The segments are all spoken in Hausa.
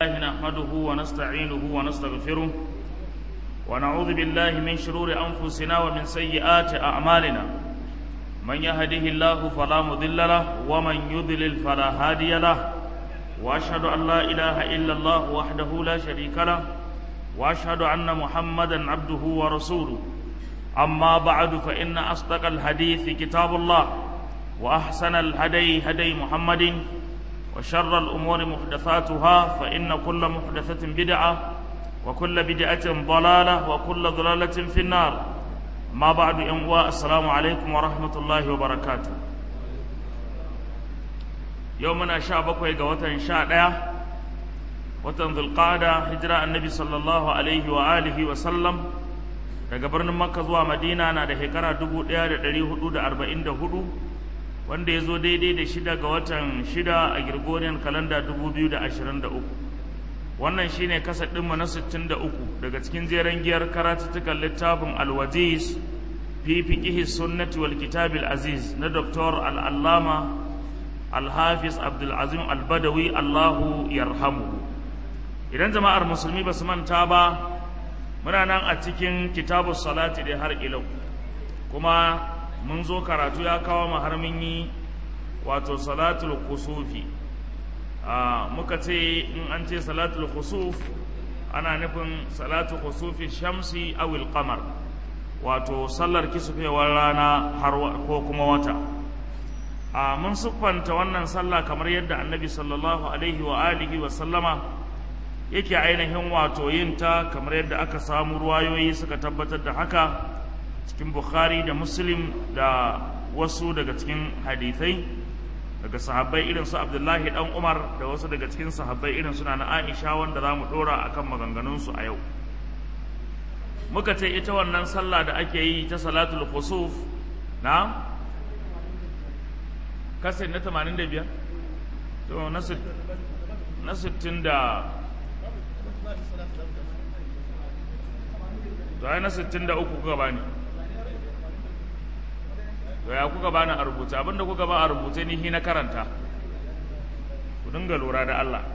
الله نحمده ونستعينه ونستغفره ونعوذ بالله من شرور أنفسنا ومن سيئات أعمالنا من يهده الله فلا مضل له ومن يضلل فلا هادي له وأشهد أن لا إله إلا الله وحده لا شريك له وأشهد أن محمدا عبده ورسوله أما بعد فإن أصدق الحديث كتاب الله وأحسن الهدي هدي محمد وشر الأمور محدثاتها فإن كل محدثة بدعة وكل بدعة ضلالة وكل ضلالة في النار ما بعد أنواء السلام عليكم ورحمة الله وبركاته يومنا شعبك ويقوة شاء watan zulqada hijira annabi sallallahu alaihi wa alihi wa sallam daga birnin makka zuwa madina na da shekara 1444 wanda ya zo daidai da shida ga watan shida a Gregorian kalanda 2023 wannan shine kasa ɗinmu na 63 daga cikin jeren giyar karatuttukan littafin alwaziz fi fiqihi sunnati wal kitabil aziz na Dr. al-allama al-hafiz abdul azim al-badawi allahu yarhamuhu idan jama'ar musulmi ba su manta ba muna nan a cikin kitabu salati da har ilau kuma mun zo karatu ya kawo mu har mun yi wato salatul kusufi muka ce in an ce salatul kusuf ana nufin salatul kusufi shamsi awil qamar wato sallar kisufewar rana har ko kuma wata mun siffanta wannan sallah kamar yadda annabi sallallahu alaihi wa alihi wa sallama yake ainihin wato yin ta kamar yadda aka samu ruwayoyi suka tabbatar da haka cikin bukhari da muslim da wasu daga cikin hadithai daga sahabbai irin su abdullahi dan umar da wasu daga cikin sahabbai irin suna na aisha wanda za mu dora akan maganganunsu a yau muka ce ita wannan sallah da ake yi ta salatul khusuf na kasin na 85 to na 60 da to ai na 63 kuka bani to ya kuka bani a rubuce abinda kuka ba a rubuce ni hi na karanta ku dinga lura da Allah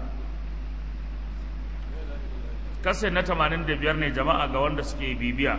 kase na 85 ne jama'a ga wanda suke bibiya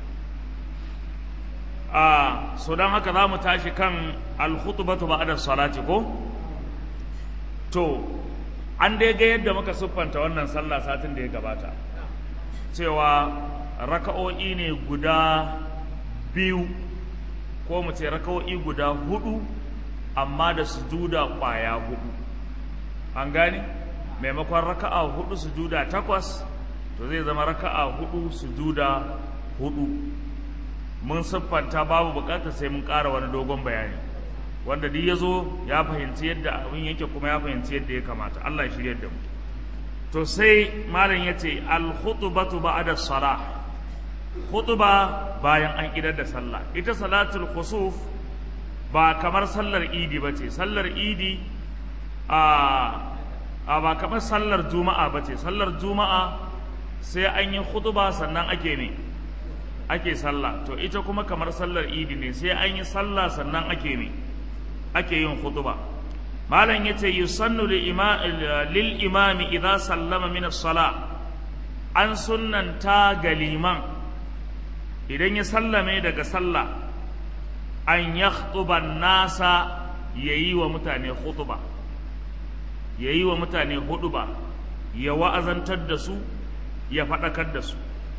a so don haka za mu tashi kan alkhutubatu ba'da salati ko to an dai ga yadda muka siffanta wannan sallah satin da ya gabata cewa raka'o'i ne guda biyu ko mu ce raka'o'i guda hudu amma da sujuda kwaya hudu an gane maimakon raka'a hudu sujuda takwas to zai zama raka'a hudu sujuda hudu mun siffanta babu bukatar sai mun ƙara wani dogon bayani wanda duk ya zo ya fahimci yadda abin yake kuma ya fahimci yadda ya kamata Allah ya shirya da mu to sai malam ya ce al-khutbatu ba'da salah khutba bayan an idar da sallah ita salatul khusuf ba kamar sallar idi ba ce sallar idi a a ba kamar sallar juma'a ba ce sallar juma'a sai an yi khutba sannan ake ne ake sallah to ita kuma kamar sallar idi ne sai an yi sallah sannan ake ne ake yin khutba malam yace yusannu lil imami idza sallama min as-sala an sunnanta ga liman idan ya sallame daga sallah an yakhtuba nasa yayi wa mutane khutba yayi wa mutane huduba ya wa'azantar da su ya faɗakar da su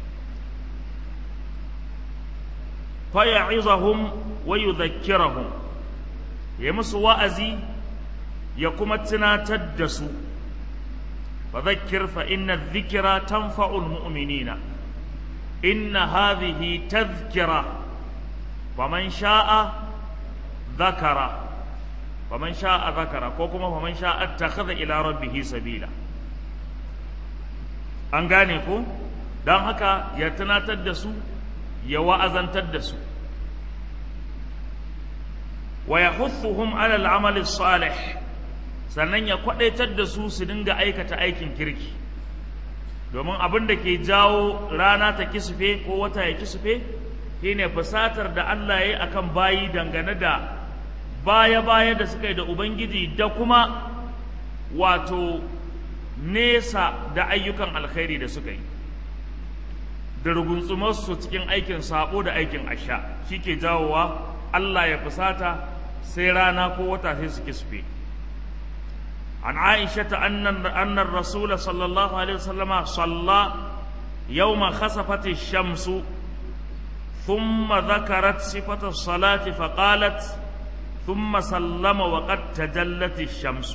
fa ya'izahum wa yudhakkirahum ya musu wa'azi ya kuma tunatar da su fa zakkir fa inna dhikra tanfa'ul mu'minina inna hadhihi tadhkira faman sha'a dhakara faman sha'a dhakara ko kuma faman sha'a attakhadha ila rabbih sabila an gane ko dan haka ya tunatar da su ya wa'azantar da su wa yahuthuhum ala al-amal salih sannan ya kwadaitar da su su dinga aikata aikin kirki domin abin da ke jawo rana ta kisfe ko wata ya kisfe shine fusatar da Allah ya yi akan bayi dangane da baya-baya da suka yi da Ubangiji da kuma wato nesa da ayyukan alkhairi da suka yi da rugunsumarsu cikin aikin sabo da aikin asha shi ke jawowa Allah ya fusata sai rana ko wata sai su kisfe an aisha ta annan rasula sallallahu alaihi wasallama salla yawma khasafati shamsu ثم ذكرت صفة الصلاة فقالت ثم سلم وقد تجلت الشمس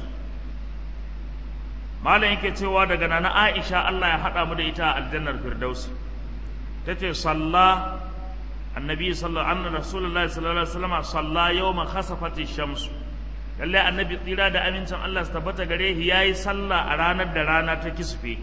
malam yake cewa daga nana Aisha Allah ya haɗa mu da ita a aljannar Firdausi tace salla annabi sallallahu alaihi rasulullahi sallallahu alaihi wasallam salla yawma khasafati shamsu lalle annabi tsira da amincin Allah su tabbata gare shi yayi sallah a ranar da rana ta kisfe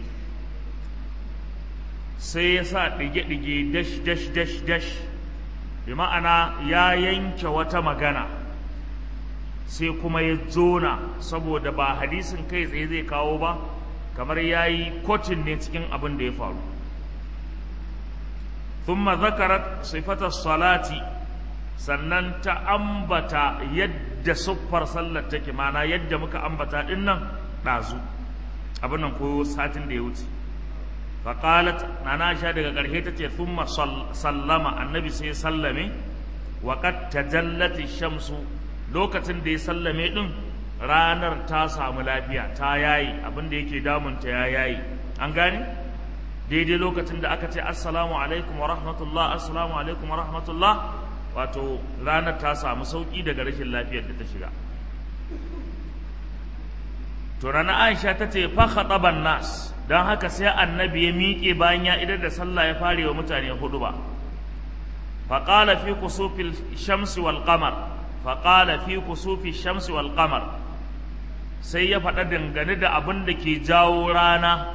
sai ya sa ɗige-ɗige dash dash dash dash bi ma'ana ya yanke wata magana sai kuma ya zona saboda ba hadisin kai tsaye zai kawo ba kamar ya yi kotin ne cikin abin da ya faru thumma zakarat sifata salati sannan ta ambata yadda siffar sallar take mana yadda muka ambata din nan ɗazu abin nan ko satin da ya wuce faƙalat na na sha daga ƙarshe ta ce thumma sallama annabi sai sallame wa qad tajallati shamsu lokacin da ya sallame din ranar ta samu lafiya ta yayi abin da yake damunta ya yayi an gane daidai lokacin da aka ce assalamu alaikum wa rahmatullah assalamu alaikum wa rahmatullah wato ranar ta samu sauki daga rashin lafiyar da ta shiga to ranar aisha ta ce fa khataban nas don haka sai annabi ya miƙe bayan ya idar da sallah ya fare wa mutane hudu ba faƙala fi kusufil shamsi wal qamar faƙala fi kusufi shamsi wal qamar sai ya faɗa dangane da abin da ke jawo rana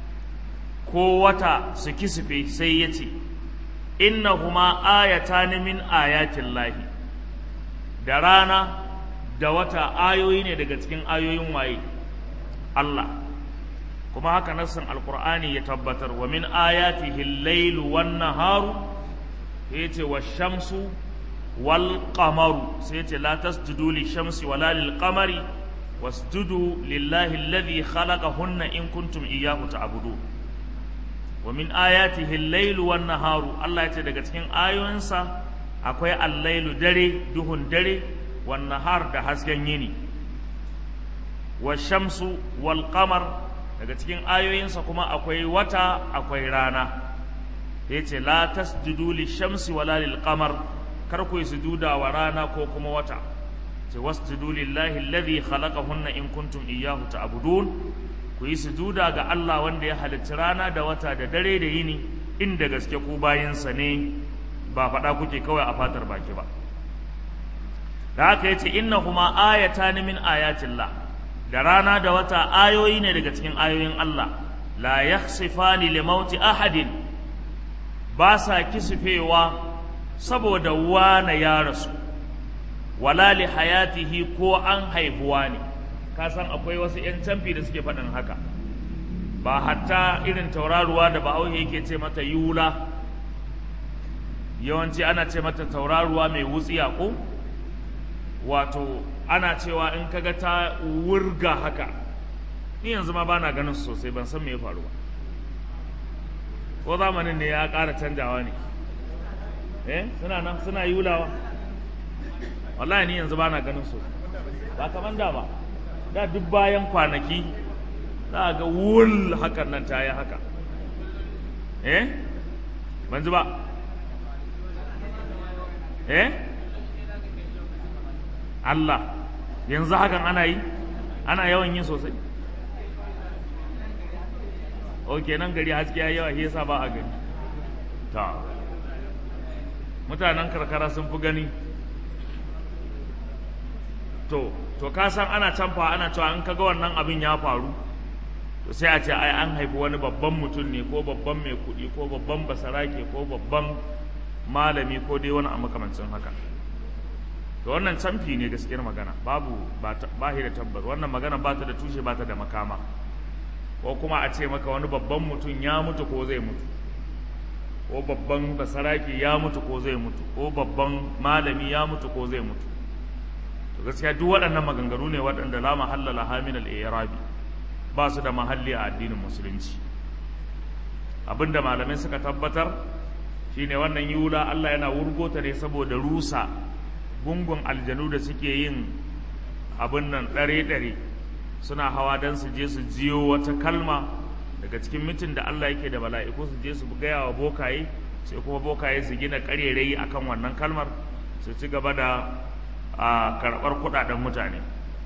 ko wata su kisife sai ya ce innahuma ayatan min ayatin lahi da rana da wata ayoyi ne daga cikin ayoyin waye Allah kuma haka nassin alqur'ani ya tabbatar wa min ayatihi al-lailu wan naharu yace wash-shamsu wal qamaru sai yace la tasjudu lish-shamsi wala lil-qamari wasjudu lillahi alladhi khalaqahunna in kuntum iyyahu ta'budun wa min ayatihi al-lailu wan naharu Allah yace daga cikin ayoyinsa akwai al-lailu dare duhun dare wan nahar da hasken yini wash-shamsu wal qamar daga cikin ayoyinsa kuma akwai wata akwai rana ya ce la tasjudu lishamsi wala lil qamar kar ku sujuda wa rana ko kuma wata ce wasjudu lillahi alladhi khalaqahunna in kuntum iyyahu ta'budun ku yi sujuda ga Allah wanda ya halicci rana da wata da dare da yini inda gaske ku bayinsa ne ba faɗa kuke kawai a fatar baki ba da haka yace innahuma ayatan min ayatillah da rana da wata ayoyi ne daga cikin ayoyin Allah la yakhsifani li mauti ahadin ba sa kisifewa saboda wane ya rasu wala li hayatihi ko an haihuwa ne ka san akwai wasu 'yan camfi da suke faɗin haka ba hatta irin tauraruwa da bahaushe yake ce mata yula yawanci ana ce mata tauraruwa mai wutsiya ko wato ana cewa in kaga ta wurga haka ni yanzu ma bana ganin su sosai ban san me ya faru ba ko zamanin ne ya ƙara canjawa ne eh suna nan suna yulawa wallahi ni yanzu bana ganin su ba kaman da ba da duk bayan kwanaki za ga wul hakan nan ta yi haka eh ban ji ba eh Allah yanzu hakan ana yi ana yawan yin sosai ok nan gari haske ya yawa shi yasa ba a gani ta mutanen karkara sun fi gani to to ka san ana canfa ana cewa in kaga wannan abin ya faru to sai a ce ai an haifi wani babban mutum ne ko babban mai kuɗi ko babban basarake ko babban malami ko dai wani a makamancin haka to wannan canfi ne gaskiyar magana babu ba shi da tabbas wannan magana ba ta da tushe ba ta da makama ko kuma a ce maka wani babban mutum ya mutu ko zai mutu ko babban basaraki ya mutu ko zai mutu ko babban malami ya mutu ko zai mutu to gaskiya duk waɗannan maganganu ne waɗanda la mahalla laha min al-i'rabi ba su da mahalli a addinin musulunci abinda malamai suka tabbatar shine wannan yula Allah yana wurgota ne saboda rusa gungun aljanu da suke yin abin nan ɗare-ɗare suna hawa don su je su jiyo wata kalma daga cikin mitin da Allah yake da mala'iku su je su gaya wa bokaye sai kuma bokaye su gina ƙarerayi akan wannan kalmar su ci gaba da a karɓar kuɗaɗen mutane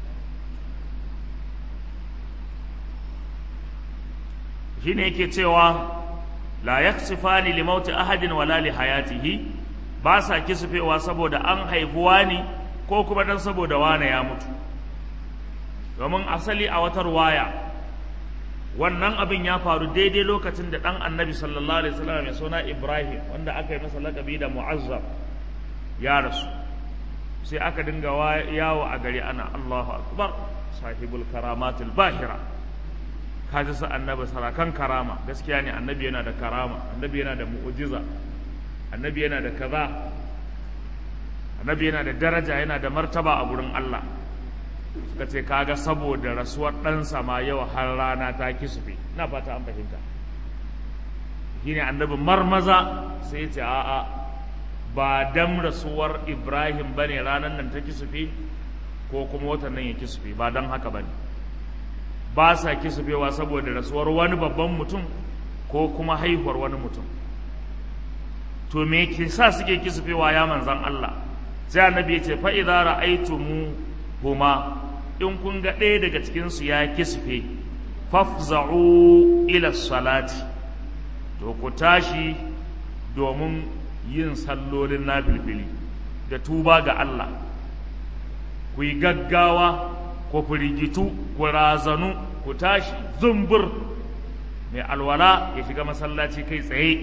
shi ne yake cewa la yaksifani li mauti ahadin wala li hayatihi ba sa kisufewa saboda an haifuwa ne ko kuma dan saboda wane ya mutu domin asali a watar waya wannan abin ya faru daidai lokacin da ɗan annabi sallallahu alaihi wasallam mai suna ibrahim wanda aka yi masa lakabi da mu'azzam ya rasu sai aka dinga yawo a gari ana allahu akbar sahibul karamatul bahira kaji sa annabi sarakan karama gaskiya ne annabi yana da karama annabi yana da mu'ujiza annabi yana da kaza annabi yana da daraja yana da martaba a gurin Allah suka ce kaga saboda rasuwar ɗansa ma yau har rana ta kisufe na fata an fahimta shine annabi marmaza sai ce a'a ba dam rasuwar Ibrahim bane ranar nan ta kisufe ko kuma watan nan ya kisufe ba dan haka bane ba sa kisufewa saboda rasuwar wani babban mutum ko kuma haihuwar wani mutum to me ke sa suke kisufewa ya manzan Allah sai annabi ya ce fa idza ra'aytumu huma in kun ga ɗaya daga cikin su ya kisfe fafza'u ila salati to ku tashi domin yin sallolin nafilfili da tuba ga Allah ku yi gaggawa ku firgitu ku razanu ku tashi zumbur mai alwala ya shiga masallaci kai tsaye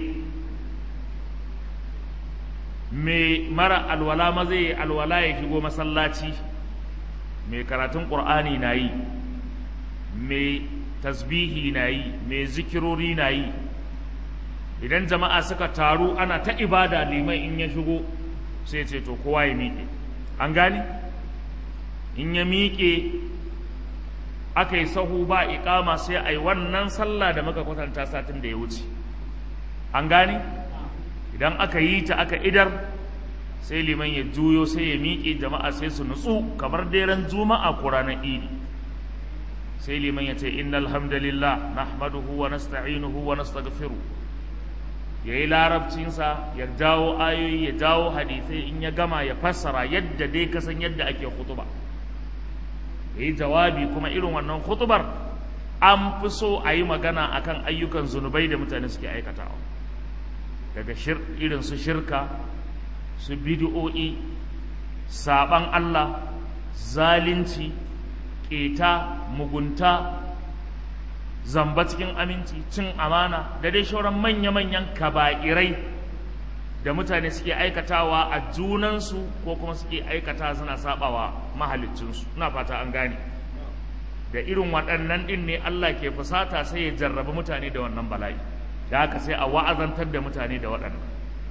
mai mara alwala ma zai alwala ya shigo masallaci mai karatun ƙur'ani na yi mai tasbihi na yi mai zikirori na yi idan jama'a suka taru ana ta ibada liman in ya shigo sai ce to kowa ya miƙe an gane in ya miƙe aka yi sahu ba iƙama sai a yi wannan sallah da muka kwatanta satin da ya wuce an gane idan aka yi ta aka idar sai liman ya juyo sai ya miƙe jama'a sai su nutsu kamar daren juma'a ko ranar idi sai liman ya ce innal hamdalillah nahmaduhu wa nasta'inuhu wa nastaghfiru ya yi larabcinsa ya jawo ayoyi ya jawo hadisai in ya gama ya fassara yadda dai kasan yadda ake khutuba ya yi jawabi kuma irin wannan khutubar an fi so a yi magana akan ayyukan zunubai da mutane suke aikatawa daga irin su shirka su bidi'o'i saban Allah zalunci ƙeta mugunta zamba cikin aminci cin amana da dai shauran manya-manyan kaba'irai da mutane suke aikatawa a junansu ko kuma suke aikata suna sabawa mahalicinsu ina fata an gane da irin waɗannan ɗin ne Allah ke fusata sai ya jarraba mutane da wannan bala'i da haka sai a wa'azantar da mutane da waɗannan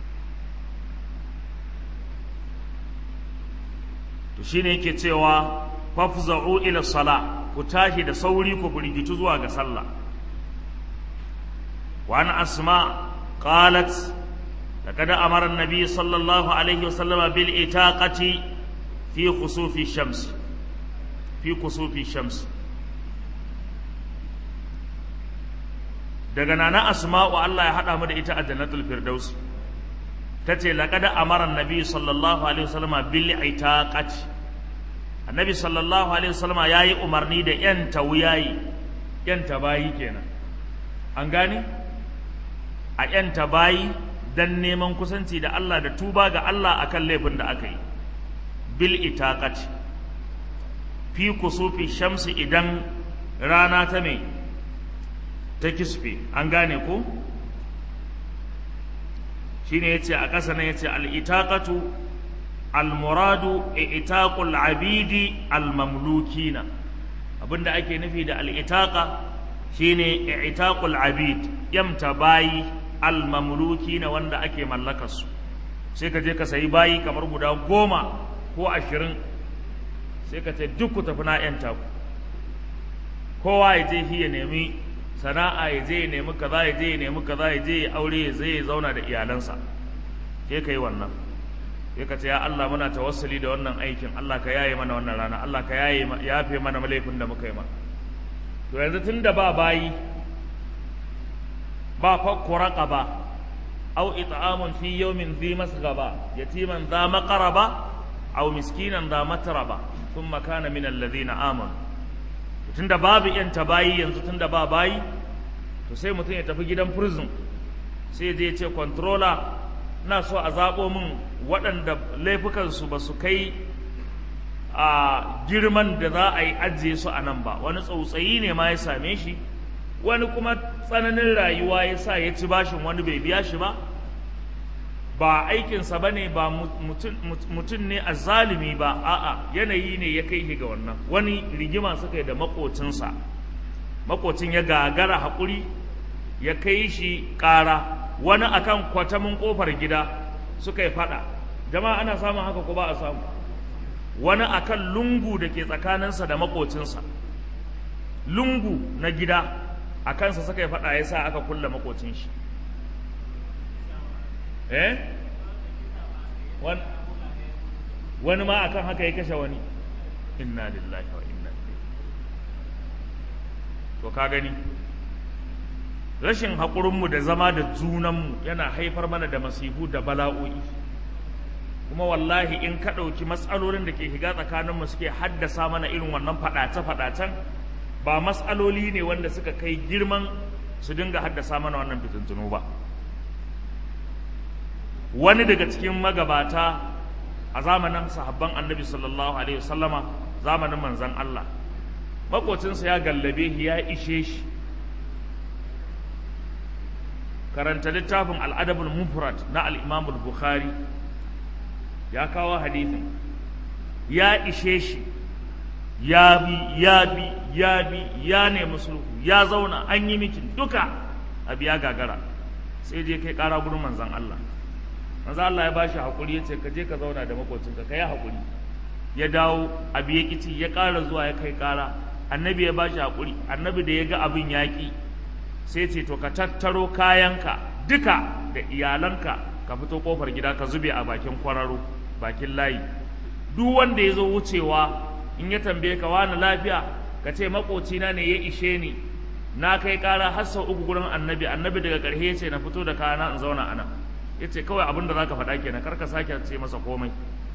to shine yake cewa fafza'u ila sala ku tashi da sauri ku burgitu zuwa ga sallah wa an asma qalat laqad amara an-nabi sallallahu alaihi wasallam bil itaqati fi khusufi shams fi khusufi shams daga nana asma'u Allah ya hada mu da ita a jannatul firdaus tace laqad amara an-nabi sallallahu alaihi wasallam bil itaqati annabi sallallahu alaihi wasallama ya yi umarni da yanta wuyayi yanta bayi kenan an gane a yanta bayi dan neman kusanci da Allah da tuba ga Allah akan laifin da aka yi bil itaqati fi kusufi shamsi idan rana ta mai ta kisfe an gane ko shine yace a ƙasa ne yace al itaqatu almuradu itaqul abidi almamlukina abinda ake nufi da al'itaqa shine itaqul abid yamta bayi almamlukina wanda ake mallakar su sai ka je ka sayi bayi kamar guda goma ko ashirin sai ka ce duk ku tafi na yanta ku kowa ya je ya nemi sana'a ya je ya nemi kaza ya je ya nemi kaza ya je ya aure ya zai ya zauna da iyalansa ke ka yi wannan sai ka ce ya Allah muna tawassuli da wannan aikin Allah ka yaye mana wannan rana Allah ka yaye yafe mana laifin da muka yi ma to yanzu tunda ba bayi ba fakku raqaba aw it'amun fi yawmin dhi masghaba yatiman dha maqraba aw miskinan dha matraba thumma kana min alladhina amanu tunda babu yan bayi yanzu tunda ba bayi to sai mutum ya tafi gidan prison sai zai ce controller na so a zaɓo min waɗanda laifukansu ba su kai a girman da za a yi ajiye su a nan ba wani tsautsayi ne ma ya same shi wani kuma tsananin rayuwa ya sa ya ci bashin wani bai biya shi ba ba aikinsa ba ne ba mutum ne a zalimi ba a'a yanayi ne ya kai ga wannan wani rigima suka yi da makocinsa makocin ya gagara haƙuri ya kai shi ƙara wani akan kwatamin ƙofar gida suka yi faɗa jama'a ana samun haka ko ba a samu wani akan lungu da ke tsakaninsa da makocinsa lungu na gida a kansa suka yi faɗa ya sa aka kulle makocin shi eh wani ma akan haka ya kashe wani inna lillahi wa inna ilaihi to ka gani rashin haƙurinmu da zama da junanmu yana haifar mana da masifu da bala'o'i kuma wallahi in ka ɗauki matsalolin da ke shiga tsakaninmu suke haddasa mana irin wannan faɗace-faɗacen ba matsaloli ne wanda suka kai girman su dinga haddasa mana wannan fitintunu ba wani daga cikin magabata a zamanin sahabban annabi sallallahu alaihi wasallama zamanin manzan Allah makocinsa ya gallabe shi ya ishe shi karanta littafin al'adabul mufrad na al'imamul bukhari ya kawo hadithin ya ishe shi ya bi ya bi ya bi ya nemi sulhu ya zauna an yi mikin duka abu ya gagara sai je kai kara gurin manzan Allah manzan Allah ya bashi hakuri ya ce ka je ka zauna da makocinka ka yi hakuri ya dawo abu ya kici ya kara zuwa ya kai kara annabi ya bashi hakuri annabi da ya ga abin yaƙi sai ce to ka tattaro kayanka duka da iyalanka ka fito kofar gida ka zube a bakin kwararo bakin layi duk wanda ya zo wucewa in ya tambaye ka wani lafiya ka ce makocina ne ya ishe ni na kai kara har sau uku gurin annabi annabi daga ƙarshe ya ce na fito da kayana in zauna a nan ya ce kawai abin da za ka faɗa kenan kar ka sake ce masa komai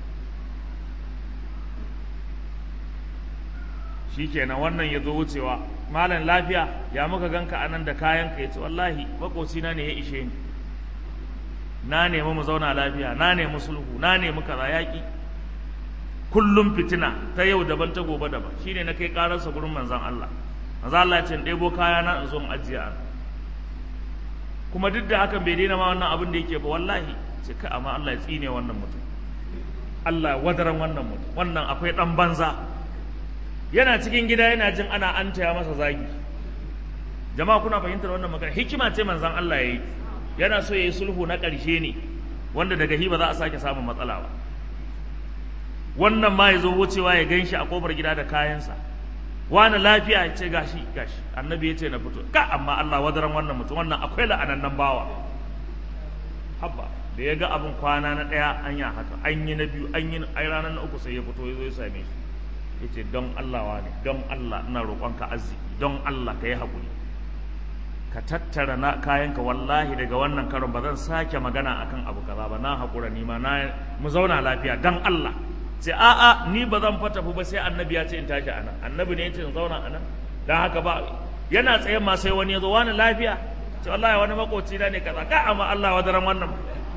shi kenan wannan ya zo wucewa malam lafiya ya muka ganka a nan da kayanka ya ce wallahi makocina ne ya ishe ni na nemi mu zauna lafiya na nemi sulhu na nemi kaza yaƙi kullum fitina ta yau daban ta gobe daban shine na kai ƙararsa gurin manzon Allah manzon Allah ya ce ɗebo kaya na in zo in ajiye a kuma duk da hakan bai daina ma wannan abin da yake ba wallahi ce kai amma Allah ya tsine wannan mutum Allah wadaran wannan mutum wannan akwai ɗan banza yana cikin gida yana jin ana an taya masa zagi jama'a kuna fahimtar wannan magana hikima ce manzon Allah yayi yana so yayi sulhu na ƙarshe ne wanda daga hi ba za a sake samun matsala ba wannan ma ya zo wucewa ya ganshi a kofar gida da kayansa wani lafiya ya ce gashi gashi annabi ya ce na fito ka amma Allah wadaran wannan mutum wannan akwai la'anannan bawa habba da ya ga abin kwana na ɗaya an yi haka an yi na biyu an yi ai ranar na uku sai ya fito ya zo ya same shi ya ce don Allah wa ne don Allah ina roƙonka arziki don Allah ka yi haƙuri ka tattara na kayanka wallahi daga wannan karon ba zan sake magana akan abu kaza ba na haƙura ni ma na mu zauna lafiya don Allah sai a'a ni ba zan fata ba sai annabi ya ce in tashi anan annabi ne ya ce in zauna anan don haka ba yana tsaye ma sai wani ya zo wani lafiya ce wallahi wani makoci na ne kaza ka amma Allah wadaran wannan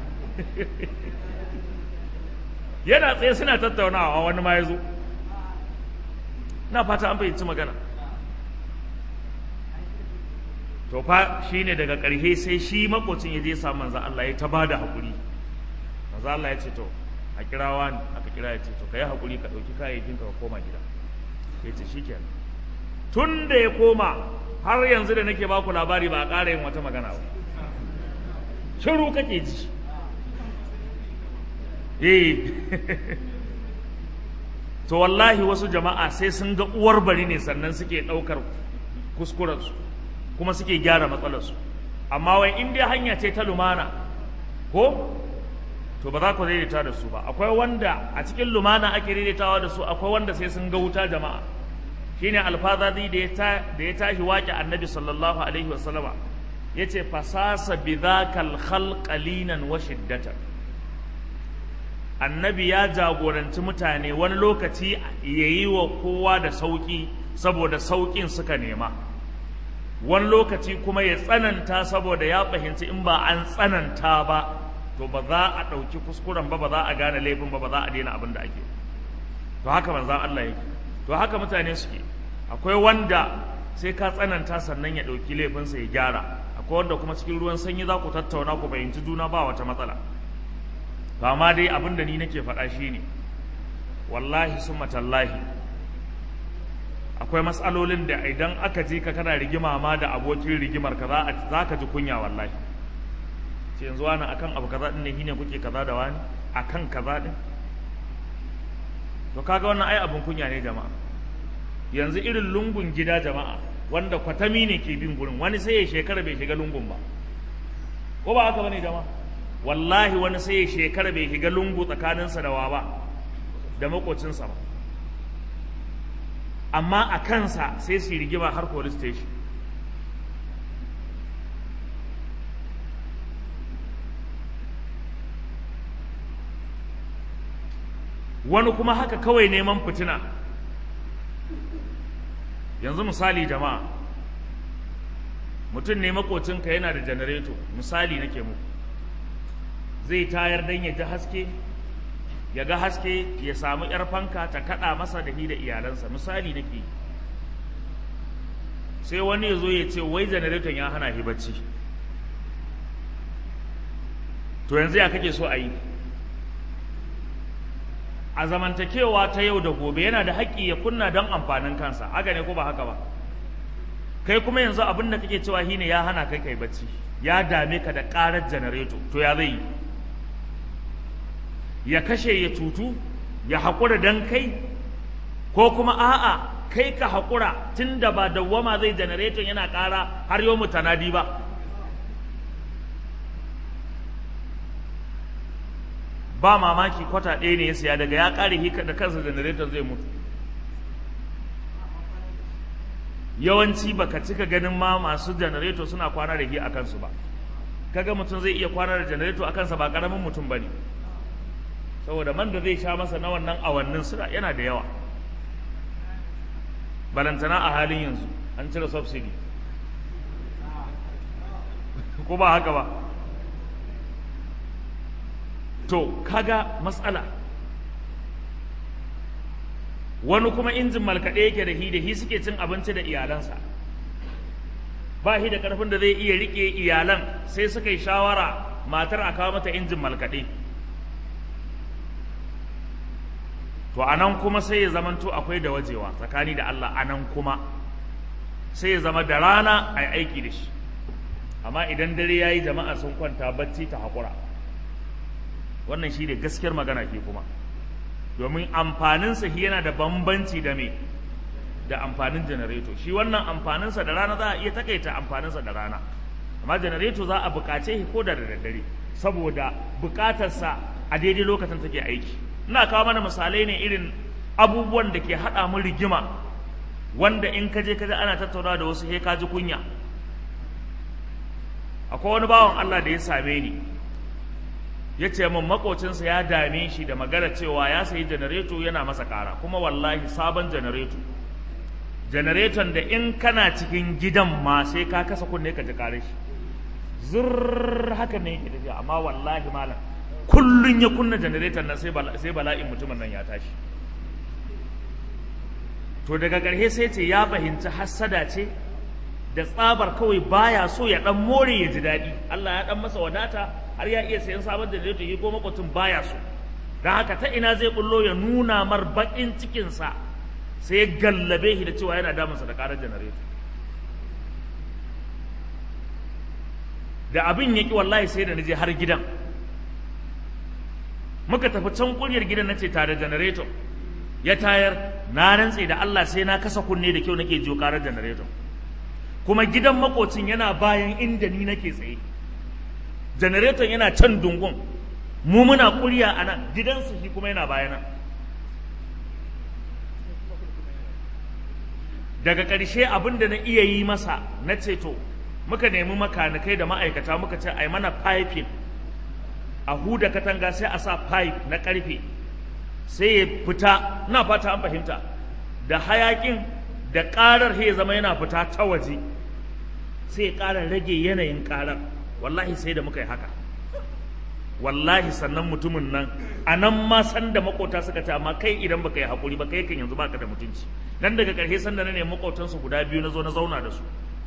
yana tsaye suna tattaunawa wani ma ya zo na fata an fahimci magana to fa shine daga ƙarshe sai shi makocin ya je samu manzan Allah ya ta bada haƙuri manzan Allah ya ce to a kirawa ne aka kira ya ce to ka yi haƙuri ka ɗauki kayayyakin ka koma gida ya ce shi kenan tun da ya koma har yanzu da nake baku labari ba a ƙara yin wata magana ba shiru kake ji eh to wallahi wasu jama'a sai sun ga uwar bari ne sannan suke ɗaukar kuskurensu kuma suke gyara matsalarsu amma wai in dai hanya ce ta lumana ko to ba za ku daidaita da su ba akwai wanda a cikin lumana ake daidaitawa da su akwai wanda sai sun ga wuta jama'a shine alfazazi da ya da ya tashi waƙi annabi sallallahu alaihi wasallama yace fasasa bidhakal khalqalinan wa shiddatan annabi ya jagoranci mutane wani lokaci ya yi wa kowa da sauƙi saboda sauƙin suka nema wani lokaci kuma ya tsananta saboda ya fahimci in ba an tsananta ba to ba za a ɗauki kuskuren ba ba za a gane laifin ba ba za a daina abin da ake to haka manzan Allah yake to haka mutane suke akwai wanda sai ka tsananta sannan ya ɗauki laifinsa ya gyara akwai wanda kuma cikin ruwan sanyi za ku tattauna ku fahimci juna ba wata matsala ba ma dai abin da ni nake faɗa shi ne wallahi sun matallahi akwai matsalolin da idan aka je ka kana rigima ma da abokin rigimar ka za ka ji kunya wallahi ce yanzu wani akan abu kaza din ne shine kuke kaza da wani akan kaza din to kaga wannan ai abin kunya ne jama'a yanzu irin lungun gida jama'a wanda kwatami ne ke bin gurin wani sai ya shekara bai shiga lungun ba ko ba haka bane jama'a wallahi wani sai ya shekara bai shiga lungu tsakaninsa da wa ba da makocinsa ba amma a kansa sai su rigima har police station wani kuma haka kawai neman fitina yanzu misali jama'a mutum ne makocinka yana da janareto misali nake muku zai tayar don ya ji haske ya ga haske ya samu ‘yar fanka ta kaɗa masa da da iyalansa misali nake sai wani ya zo ya ce wai janareton ya hana shi bacci to yanzu ya kake so a yi a zamantakewa ta yau da gobe yana da haƙƙi ya kunna don amfanin kansa haka ne ko ba haka ba kai kuma yanzu abin da kake cewa shine ya hana kai kai bacci ya dame ka da ƙarar janareto to ya zai yi ya kashe ya cutu ya haƙura don kai ko kuma a'a kai ka haƙura tun da ba dawwama zai janareton yana ƙara har yau mutanadi ba ba mamaki kwata ɗaya ne ya siya daga ya ƙare hika da kansa janareton zai mutu yawanci baka cika ganin ma masu janareto suna kwana da hi a kansu ba kaga mutum zai iya kwana da janareto a kansa ba ƙaramin mutum ba ne saboda man da zai sha masa na wannan awannin suna yana da yawa balantana a halin yanzu an cire subsidy ko ba haka ba to kaga matsala wani kuma injin malkaɗe yake da hi da hi suke cin abinci da iyalansa ba shi da ƙarfin da zai iya riƙe iyalan sai suka yi shawara matar a kawo mata injin malkaɗe to a nan kuma sai ya zamanto akwai da wajewa tsakani da Allah a nan kuma sai ya zama da rana a yi aiki da shi amma idan dare ya yi jama'a sun kwanta bacci ta haƙura wannan shi ne gaskiyar magana ke kuma domin amfaninsa shi yana da bambanci da me da amfanin janareto shi wannan amfaninsa da rana za a iya takaita amfaninsa da rana amma janareto za a buƙace shi ko da daddare saboda buƙatarsa a daidai lokacin take aiki ina kawo mana misalai ne irin abubuwan da ke haɗa mu rigima wanda in ka je ka ana tattauna da wasu he ka ji kunya akwai wani bawan Allah da ya same ni ya ce min makocinsa ya dame shi da magana cewa ya sayi janareto yana masa ƙara kuma wallahi sabon janareto janareton da in kana cikin gidan ma sai ka kasa kunne ka ji ƙare shi zurr haka ne yake tafiya amma wallahi malam kullun ya kunna janareton nan sai bala'in mutumin nan ya tashi to daga ƙarshe sai ce ya fahimci hassada ce da tsabar kawai baya so ya dan more ya ji daɗi Allah ya dan masa wadata har ya iya sayan sabon janareto ya ko makwatun baya so don haka ta ina zai bullo ya nuna mar baƙin cikinsa sai ya gallabe shi da cewa yana damunsa da ƙarar janareto da abin ya ƙi wallahi sai da na je har gidan muka tafi can kuryar gidan na ce tare janareto ya tayar na rantse da Allah sai na kasa kunne da kyau nake jiyo karar janareto kuma gidan makocin yana bayan inda ni nake tsaye janareton yana can dungun mu muna kurya a nan gidansu shi kuma yana bayana daga ƙarshe abin da na iya yi masa na ceto muka nemi makanikai da ma'aikata muka ce ai mana piping a huda katanga sai a sa pipe na ƙarfe sai ya fita na fata an fahimta da hayakin da ƙarar ya zama yana fita ta waje sai ya ƙara rage yanayin ƙarar wallahi sai da muka yi haka wallahi sannan mutumin nan a nan ma san da makota suka ce amma kai idan baka yi haƙuri ba kai kan yanzu baka da mutunci nan daga ƙarshe sanda na nemi makotansu guda biyu na zo na zauna da su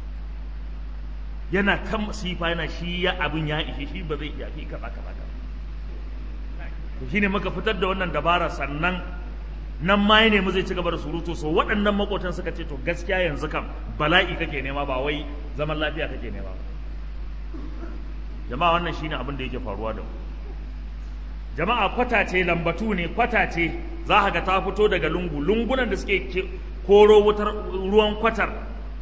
yana kan masifa yana shi ya abin ya ishe shi ba zai iya fi kaza kaza kaza shine muka fitar da wannan dabara sannan nan ma ya nemi zai ci gaba da surutu so waɗannan makotan suka ce to gaskiya yanzu kam bala'i kake nema ba wai zaman lafiya kake nema ba jama'a wannan shine abin da yake faruwa da mu jama'a kwata ce lambatu ne kwata ce za ka ga ta fito daga lungu lungunan da suke koro wutar ruwan kwatar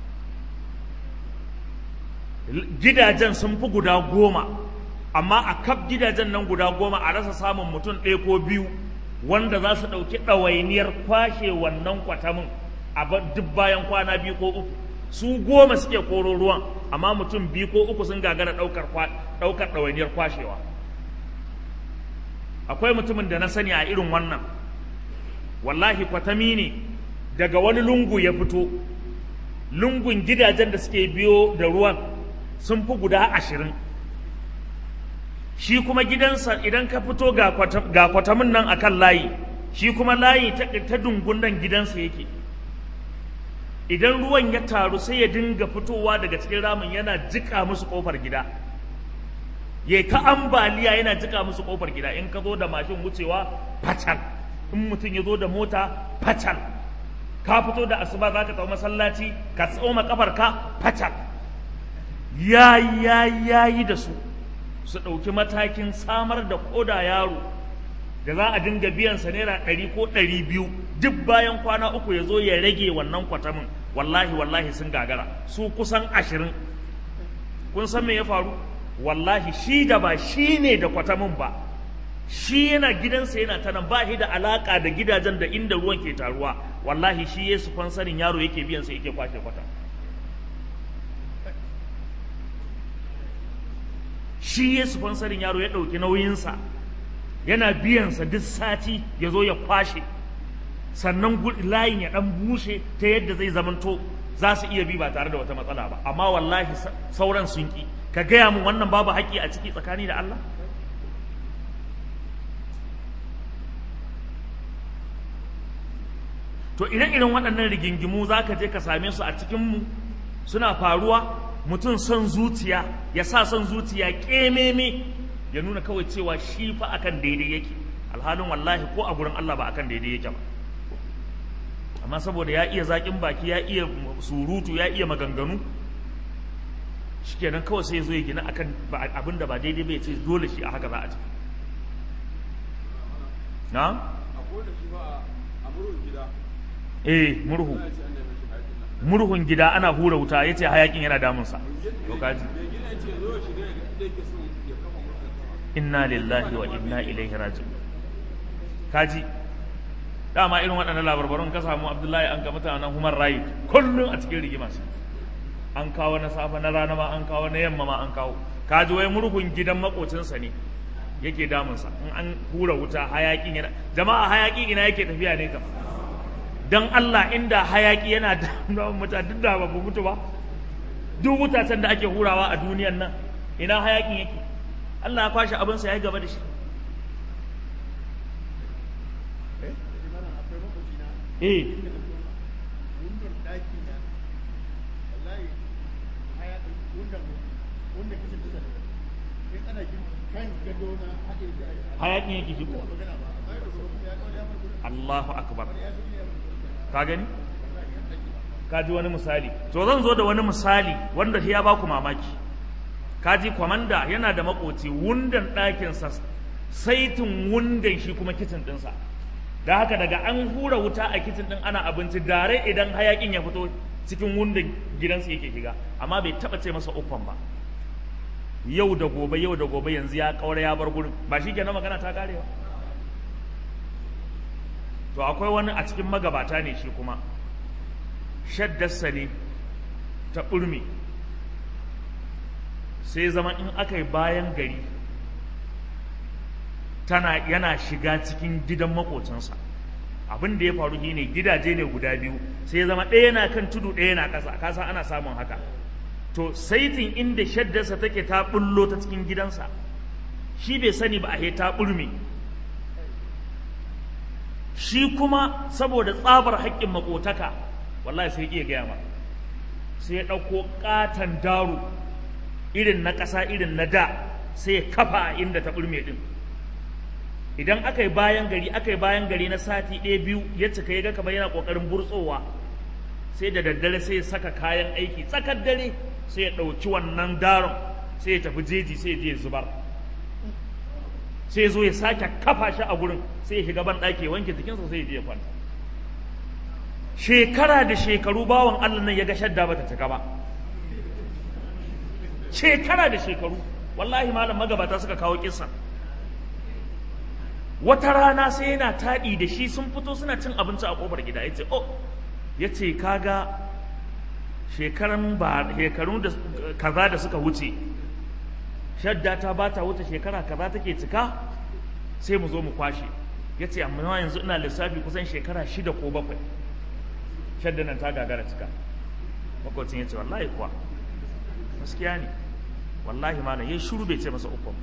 gidajen sun fi guda goma amma a kaf gidajen nan guda goma a rasa samun mutum ɗaya ko biyu wanda za su ɗauki ɗawainiyar kwashe wannan kwatamin a duk bayan kwana biyu ko uku su goma suke koro ruwan amma mutum biyu ko uku sun gagara ɗaukar ɗawainiyar kwashewa akwai mutumin da na sani a irin wannan wallahi kwatami ne daga wani lungu ya fito lungun gidajen da suke biyo da ruwan sun fi guda ashirin shi kuma gidansa idan ka fito ga kwatamin nan akan layi shi kuma layi ta dungun nan gidansa yake idan ruwan ya taru sai ya dinga fitowa daga cikin ramin yana jika musu kofar gida ya ta ambaliya yana jika musu kofar gida in ka zo da mashin wucewa facal in mutum ya zo da mota facal ka fito da asuba za ka tsawo masallaci ka tsoma kafar ka facal ya ya yayi da su su ɗauki matakin samar da koda yaro da za a dinga biyansa naira ɗari ko ɗari biyu duk bayan kwana uku ya zo ya rage wannan kwatamin wallahi wallahi sun gagara su kusan ashirin kun san me ya faru wallahi shi da ba shi ne da kwatamin ba shi yana gidansa yana ta nan ba shi da alaka da gidajen da inda ruwan ke taruwa wallahi shi ya su fansarin yaro yake biyan sa yake kwashe kwata shi ya su fansarin yaro ya ɗauki nauyinsa yana biyansa duk sati ya zo ya kwashe sannan layin ya ɗan bushe ta yadda zai zamanto za su iya bi ba tare da wata matsala ba amma wallahi sauran sun ƙi ka gaya mun wannan babu haƙƙi a ciki tsakani da Allah to ire-iren waɗannan rigingimu za ka je ka same su a cikinmu suna faruwa mutum son zuciya ya sa son zuciya ƙememe ya nuna kawai cewa shi fa akan daidai yake alhalin wallahi ko a gurin Allah ba akan daidai yake ba amma saboda ya iya zaƙin baki ya iya surutu ya iya maganganu shikenan kawai sai zo ya gina akan abin da ba daidai bai ce dole shi a haka za a ci na? eh murhu murhun gida ana hura wuta ya ce hayakin yana damunsa to kaji inna lillahi wa inna ilaihi raji'un kaji dama irin waɗannan labarbarun ka samu abdullahi an ga mutanen human right kullum a cikin rigima su an kawo na safa na rana ma an kawo na yamma ma an kawo kaji wai murhun gidan makocinsa ne yake damunsa in an hura wuta hayakin yana jama'a hayaki ina yake tafiya ne kam dan Allah inda hayaki yana da mutane duk da babu mutu ba duk mutacen da ake hurawa a duniyan nan ina hayakin yake Allah ya kwashe abinsa ya yi gaba da shi eh hayakin yake shi Allahu akbar ka gani ka ji wani misali to zan zo da wani misali wanda ya baku mamaki ka ji kwamanda yana da makoci wundan ɗakinsa saitin wundan shi kuma kicin ɗinsa da haka daga an hura wuta a kicin ɗin ana abinci dare idan hayakin ya fito cikin wunda gidansu yake shiga amma bai taba ce masa uffan ba yau da gobe yau da gobe yanzu ya kaura ya bar gurin ba shi kenan magana ta karewa to akwai wani a cikin magabata ne shi kuma shaddarsa ne ta ɓurmi sai zama in aka yi bayan gari tana yana shiga cikin gidan makocinsa abin da ya faru shi ne gidaje ne guda biyu sai zama ɗaya na kan tudu ɗaya na ƙasa kasa ana samun haka to saitin inda shaddarsa take ta bullo ta cikin gidansa shi bai sani ba a ta ɓurme shi kuma saboda tsabar haƙƙin makotaka wallahi sai iya gaya ma sai ya ɗauko ƙaton daro irin na ƙasa irin na da sai ya kafa inda ta ɓurme ɗin idan aka yi bayan gari aka yi bayan gari na sati ɗaya biyu ya cika ya ga kamar yana ƙoƙarin burtsowa sai da daddare sai ya saka kayan aiki tsakar dare sai ya ɗauki wannan daron sai ya tafi jeji sai ya je zubar sai ya zo ya sake kafa shi a gurin sai ya shiga ban ɗaki wanke jikinsa sai ya je ya kwanta shekara da shekaru bawan Allah nan ya ga shadda bata cika ba shekara da shekaru wallahi malam magabata suka kawo kissa wata rana sai yana taɗi da shi sun fito suna cin abinci a ƙofar gida ya ce oh ya ce kaga shekaran ba shekaru da kaza da suka wuce shadda ta ba ta wuce shekara kaza take cika sai mu zo mu kwashe ya ce amma yanzu ina lissafi kusan shekara shida ko bakwai shadda nan ta gagara cika makwacin ya ce wallahi kuwa gaskiya ne wallahi malam ya shuru bai ce masa ukun ba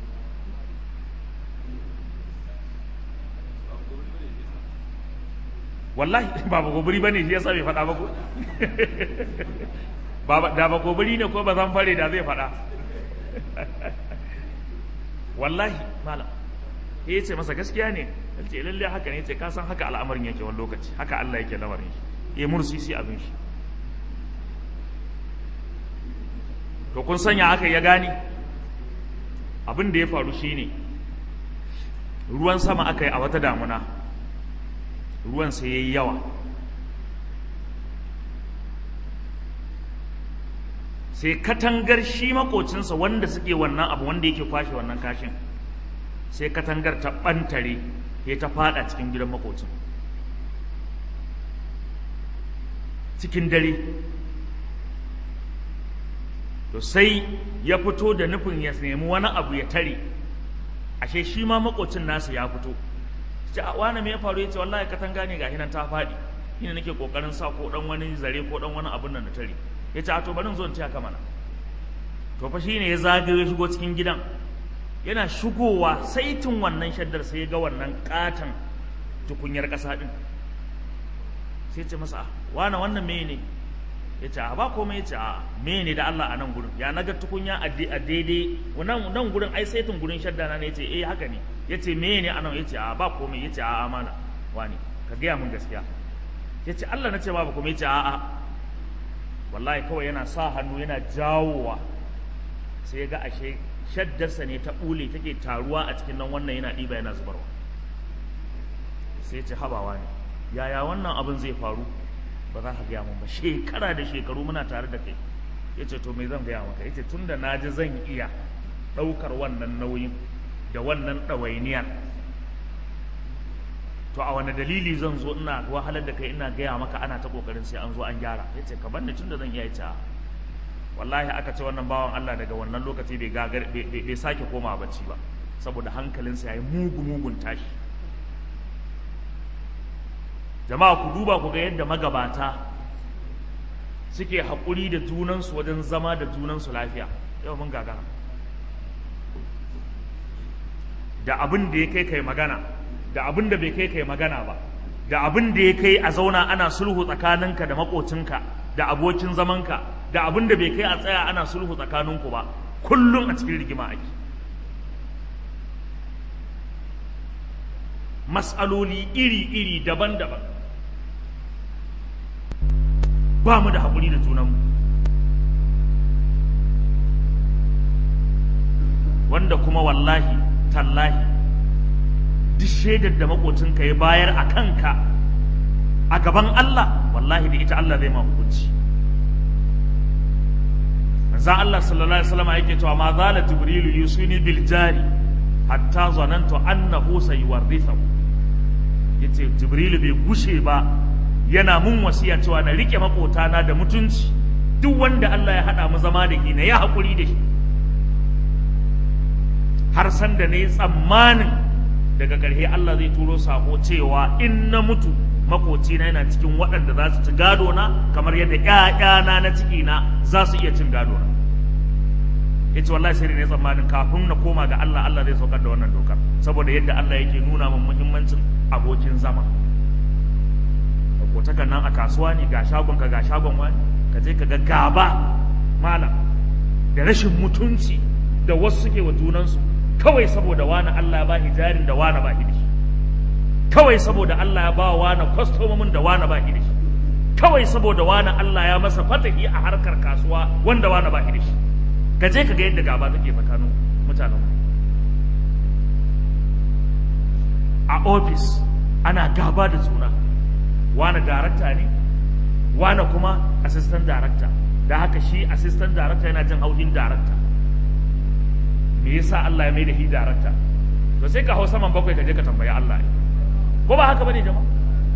wallahi ba ba gobiri bane shi yasa bai faɗa ba ko ba da ba gobiri ne ko ba zan fare da zai faɗa wallahi malam ya ce masa gaskiya ne ce lalle haka ne ce ka san haka al'amarin yake wani lokaci haka Allah yake lamarin shi ya mursisi abin shi to kun sanya aka ya gane abin da ya faru shine ruwan sama aka yi a wata damuna ruwan sai ya yi yawa sai katangar shi makocinsa wanda suke wannan abu wanda yake kwashe wannan kashin sai katangar ta ɓantare ya ta fada cikin gidan makocin cikin dare to sai ya fito da nufin ya nemi wani abu ya tare ashe shi ma makocin nasa ya fito ce a wani me ya faru ya ce wallahi katanga ne ga hinan ta faɗi shine nake kokarin sa ko dan wani zare ko dan wani abun nan na tare ya ce a to bari zo in taya ka mana to fa shine ya zagaye shigo cikin gidan yana shigowa saitin wannan shaddar sai ya ga wannan katon tukunyar ƙasa din sai ce masa wani wannan me ne ya ce a ba komai ya ce a me ne da Allah a nan gurin ya naga tukunya a daidai nan gurin ai saitin gurin shadda na ne ya ce eh haka ne ya ce me ne a nan ya ce a ba komai ya ce a amana wani ka gaya min gaskiya ya ce Allah na ce ba komai ya ce a a wallahi kawai yana sa hannu yana jawowa sai ya ga ashe shaddarsa ne ta ɓule take taruwa a cikin nan wannan yana ɗiba yana zubarwa sai ya ce habawa ne yaya wannan abin zai faru ba za ka gaya mun ba shekara da shekaru muna tare da kai ya ce to me zan gaya maka ya ce tun da na ji zan iya ɗaukar wannan nauyin da wannan ɗawainiyar to a wani dalili zan zo ina wahalar da kai ina gaya maka ana ta ƙoƙarin sai an zo an gyara ya ce ka banni tun da zan iya ya wallahi aka ce wannan bawan Allah daga wannan lokaci bai gagar bai sake koma bacci ba saboda hankalinsa ya yi mugu mugun tashi jama'a ku duba ku ga yadda magabata suke haƙuri da junansu wajen zama da junansu lafiya yau mun gagara da abin da ya kai kai magana da abin da bai kai kai magana ba da abin da ya kai a zauna ana sulhu tsakaninka da makocinka da abokin zamanka da abin da bai kai a tsaya ana sulhu tsakaninku ba kullum a cikin rigima ake mas'aloli iri-iri daban-daban ba mu da haƙuri da junanmu wanda kuma wallahi tallahi duk shaidar da makocinka ya bayar a kanka a gaban Allah wallahi da ita Allah zai ma hukunci manzo Allah sallallahu alaihi wasallam yake cewa ma zala jibrilu yusuni bil jari hatta zanantu annahu sayuwarrithu yace jibrilu bai gushe ba yana mun wasiya cewa na rike makotana da mutunci duk wanda Allah ya hada mu zama da shi na ya hakuri da shi har san da ne tsammanin daga ƙarshe Allah zai turo sako cewa in na mutu makocina yana cikin waɗanda za su ci gado na kamar yadda ƴaƴana na ciki na za su iya cin gado na yace wallahi sai ne tsammanin kafin na koma ga Allah Allah zai saukar da wannan dokar saboda yadda Allah yake nuna min muhimmancin abokin zama takan nan a kasuwa ne ga shagon ka ga shagon wani ka je ka ga gaba malam da rashin mutunci da wasu suke wa junansu kawai saboda wani Allah ya ba jarin da wani ba shi kawai saboda Allah ya ba wani kwastomomin da wani ba shi kawai saboda wani Allah ya masa fatahi a harkar kasuwa wanda wani ba shi ka je ka ga yadda gaba take tsakanin mutanen a ofis ana gaba da juna wane darakta ne wane kuma assistant darakta da haka shi assistant darakta yana jin haushin darakta me yasa Allah ya mai da shi darakta to sai ka hau saman bakwai ka je ka tambayi Allah ko ba haka bane jama'a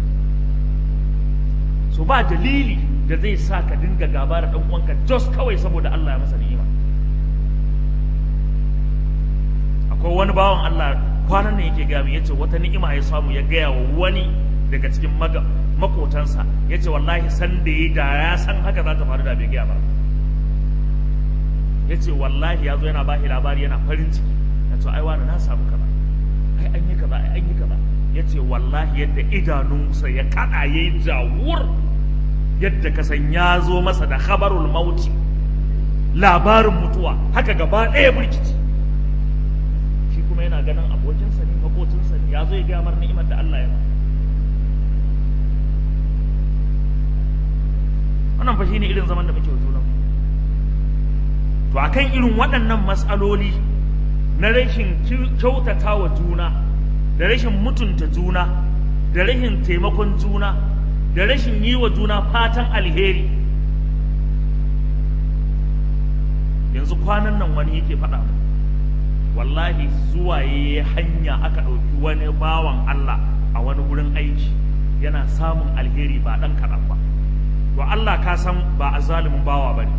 so ba dalili da zai sa ka dinga gaba da dan uwanka just kawai saboda Allah ya masa ni'ima akwai wani bawan Allah kwanan nan yake gaya yace wata ni'ima ya samu ya gaya wa wani daga cikin makotansa ya ce wallahi san da ya da ya san haka za ta faru da bai gaya ba ya ce wallahi ya zo yana ba labari yana farin ciki ya ce ai wani na samu kaza ai an yi kaza ai an yi kaza ya ce wallahi yadda idanunsa ya kada ya yi jawur yadda ka san ya zo masa da khabarul mauti labarin mutuwa haka gaba ɗaya burkici shi kuma yana ganin abokinsa ne makocinsa ne ya zo ya gaya mar ni'imar da Allah ya ba wannan fa shine irin zaman da muke wa junan to akan irin waɗannan matsaloli na rashin kyautata wa juna da rashin mutunta juna da rashin taimakon juna da rashin yi wa juna fatan alheri yanzu kwanan nan wani yake faɗa mu wallahi zuwa ya hanya aka ɗauki wani bawan Allah a wani gurin aiki yana samun alheri ba ɗan kaɗan ba to Allah ka san ba a zalimin bawa ba ne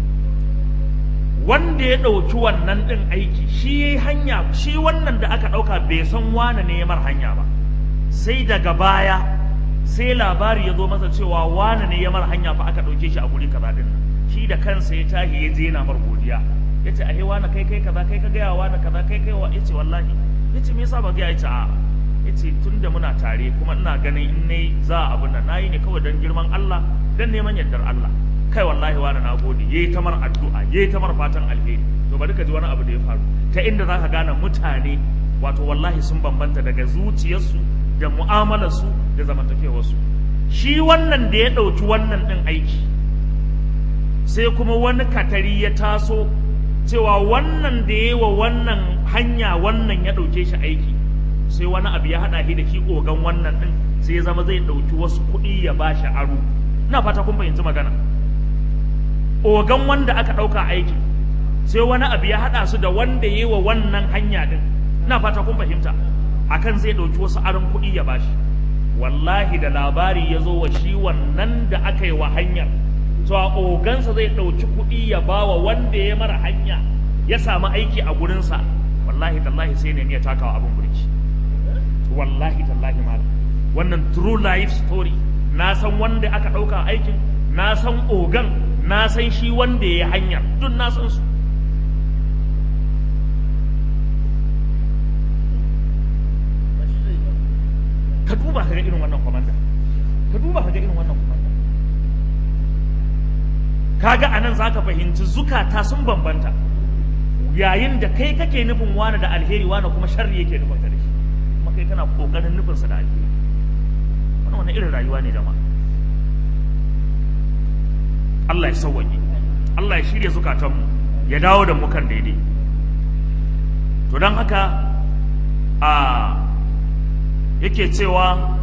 wanda ya ɗauki wannan ɗin aiki shi ya hanya shi wannan da aka ɗauka bai san wane ne ya mar hanya ba sai daga baya sai labari ya zo masa cewa wane ne ya mar hanya fa aka ɗauke shi a guri kaza ɗin nan shi da kansa ya tahi ya je yana mar godiya ya ce ahe wane kai kai kaza kai ka gaya wane kaza kai kai wa ya ce wallahi ya ce me yasa ba gaya ya ce a'a ya ce tun da muna tare kuma ina ganin in ne za a abin nan na yi ne kawai don girman Allah don neman yardar Allah kai wallahi wani na gode yayi ta mar addu'a yayi ta mar fatan alheri to bari ka ji wani abu da ya faru ta inda zaka gane mutane wato wallahi sun bambanta daga zuciyarsu da mu'amalarsu da zamantakewarsu shi wannan da ya ɗauki wannan ɗin aiki sai kuma wani katari ya taso cewa wannan da ya wa wannan hanya wannan ya ɗauke shi aiki sai wani abu ya haɗa shi da shi ogan wannan ɗin sai ya zama zai ɗauki wasu kuɗi ya ba shi aro ina fata kun fahimci magana ogan wanda aka ɗauka aiki sai wani abu ya haɗa su da wanda ya yi wa wannan hanya ɗin ina fata kun fahimta akan zai ɗauki wasu aron kuɗi ya bashi wallahi da labari ya zo wa shi wannan da aka yi wa hanyar to a ogansa zai ɗauki kuɗi ya ba wa wanda ya mara hanya ya samu aiki a gurinsa wallahi tallahi sai ne ya takawa abin burki wallahi tallahi malam wannan true life story na san wanda aka ɗauka aikin na san ogan na san shi wanda ya hanyar duk na san su ka duba ka ga irin wannan komanda ka duba ka ga irin wannan komanda kaga anan zaka fahimci zukata sun bambanta yayin da kai kake nufin wani da alheri wani kuma sharri yake nufin ka da shi kuma kai kana kokarin nufin sa da alheri wannan wani irin rayuwa ne jama'a Allah ya sauwaƙe Allah ya shirya zukatanmu ya dawo da mu kan daidai to don haka a yake cewa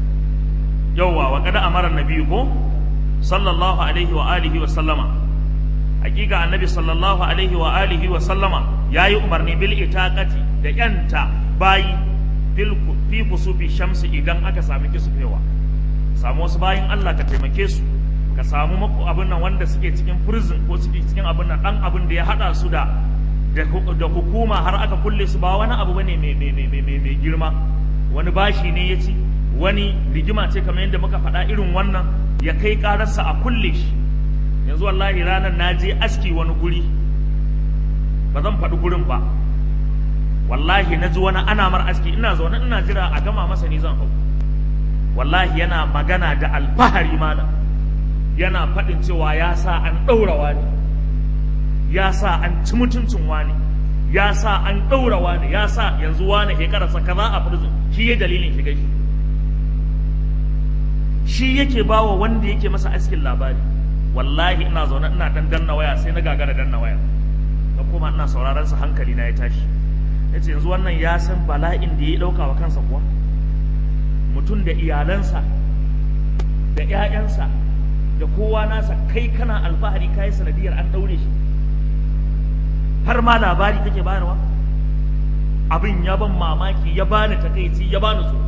yauwa wa kada amara nabi ko sallallahu alaihi wa alihi wa sallama hakika annabi sallallahu alaihi wa alihi wa sallama yayi umarni bil itaqati da yanta bayi fil fi kusufi shamsi idan aka sami kisufewa samu wasu bayin Allah ka taimake su ka samu maku abin nan wanda suke cikin prison ko suke cikin abin nan dan abin da ya hada su da da hukuma har aka kulle su ba wani abu bane mai mai mai mai girma wani bashi ne ya ci wani rigima ce kamar yadda muka faɗa irin wannan ya kai ƙararsa a kulle shi yanzu wallahi ranar na je aski wani guri ba zan faɗi gurin ba wallahi na ji wani ana mar aski ina zaune ina jira a gama masa ni zan hau wallahi yana magana da alfahari mana yana faɗin cewa ya sa an ɗaura wani ya sa an ci mutuncin wani ya sa an ɗaura wani ya sa yanzu wani shekararsa kaza a prison shi ya dalilin shiga shi shi yake bawa wanda yake masa askin labari wallahi ina zaune ina dan danna waya sai na gagara danna waya da kuma ina sauraron sa hankali na ya tashi yace yanzu wannan ya san bala'in da ya dauka wa kansa kuwa mutum da iyalansa da ƴaƴansa da kowa nasa kai kana alfahari kai sanadiyar an daure shi har ma labari kake bayarwa abin ya ban mamaki ya bani takaici ya bani tsoro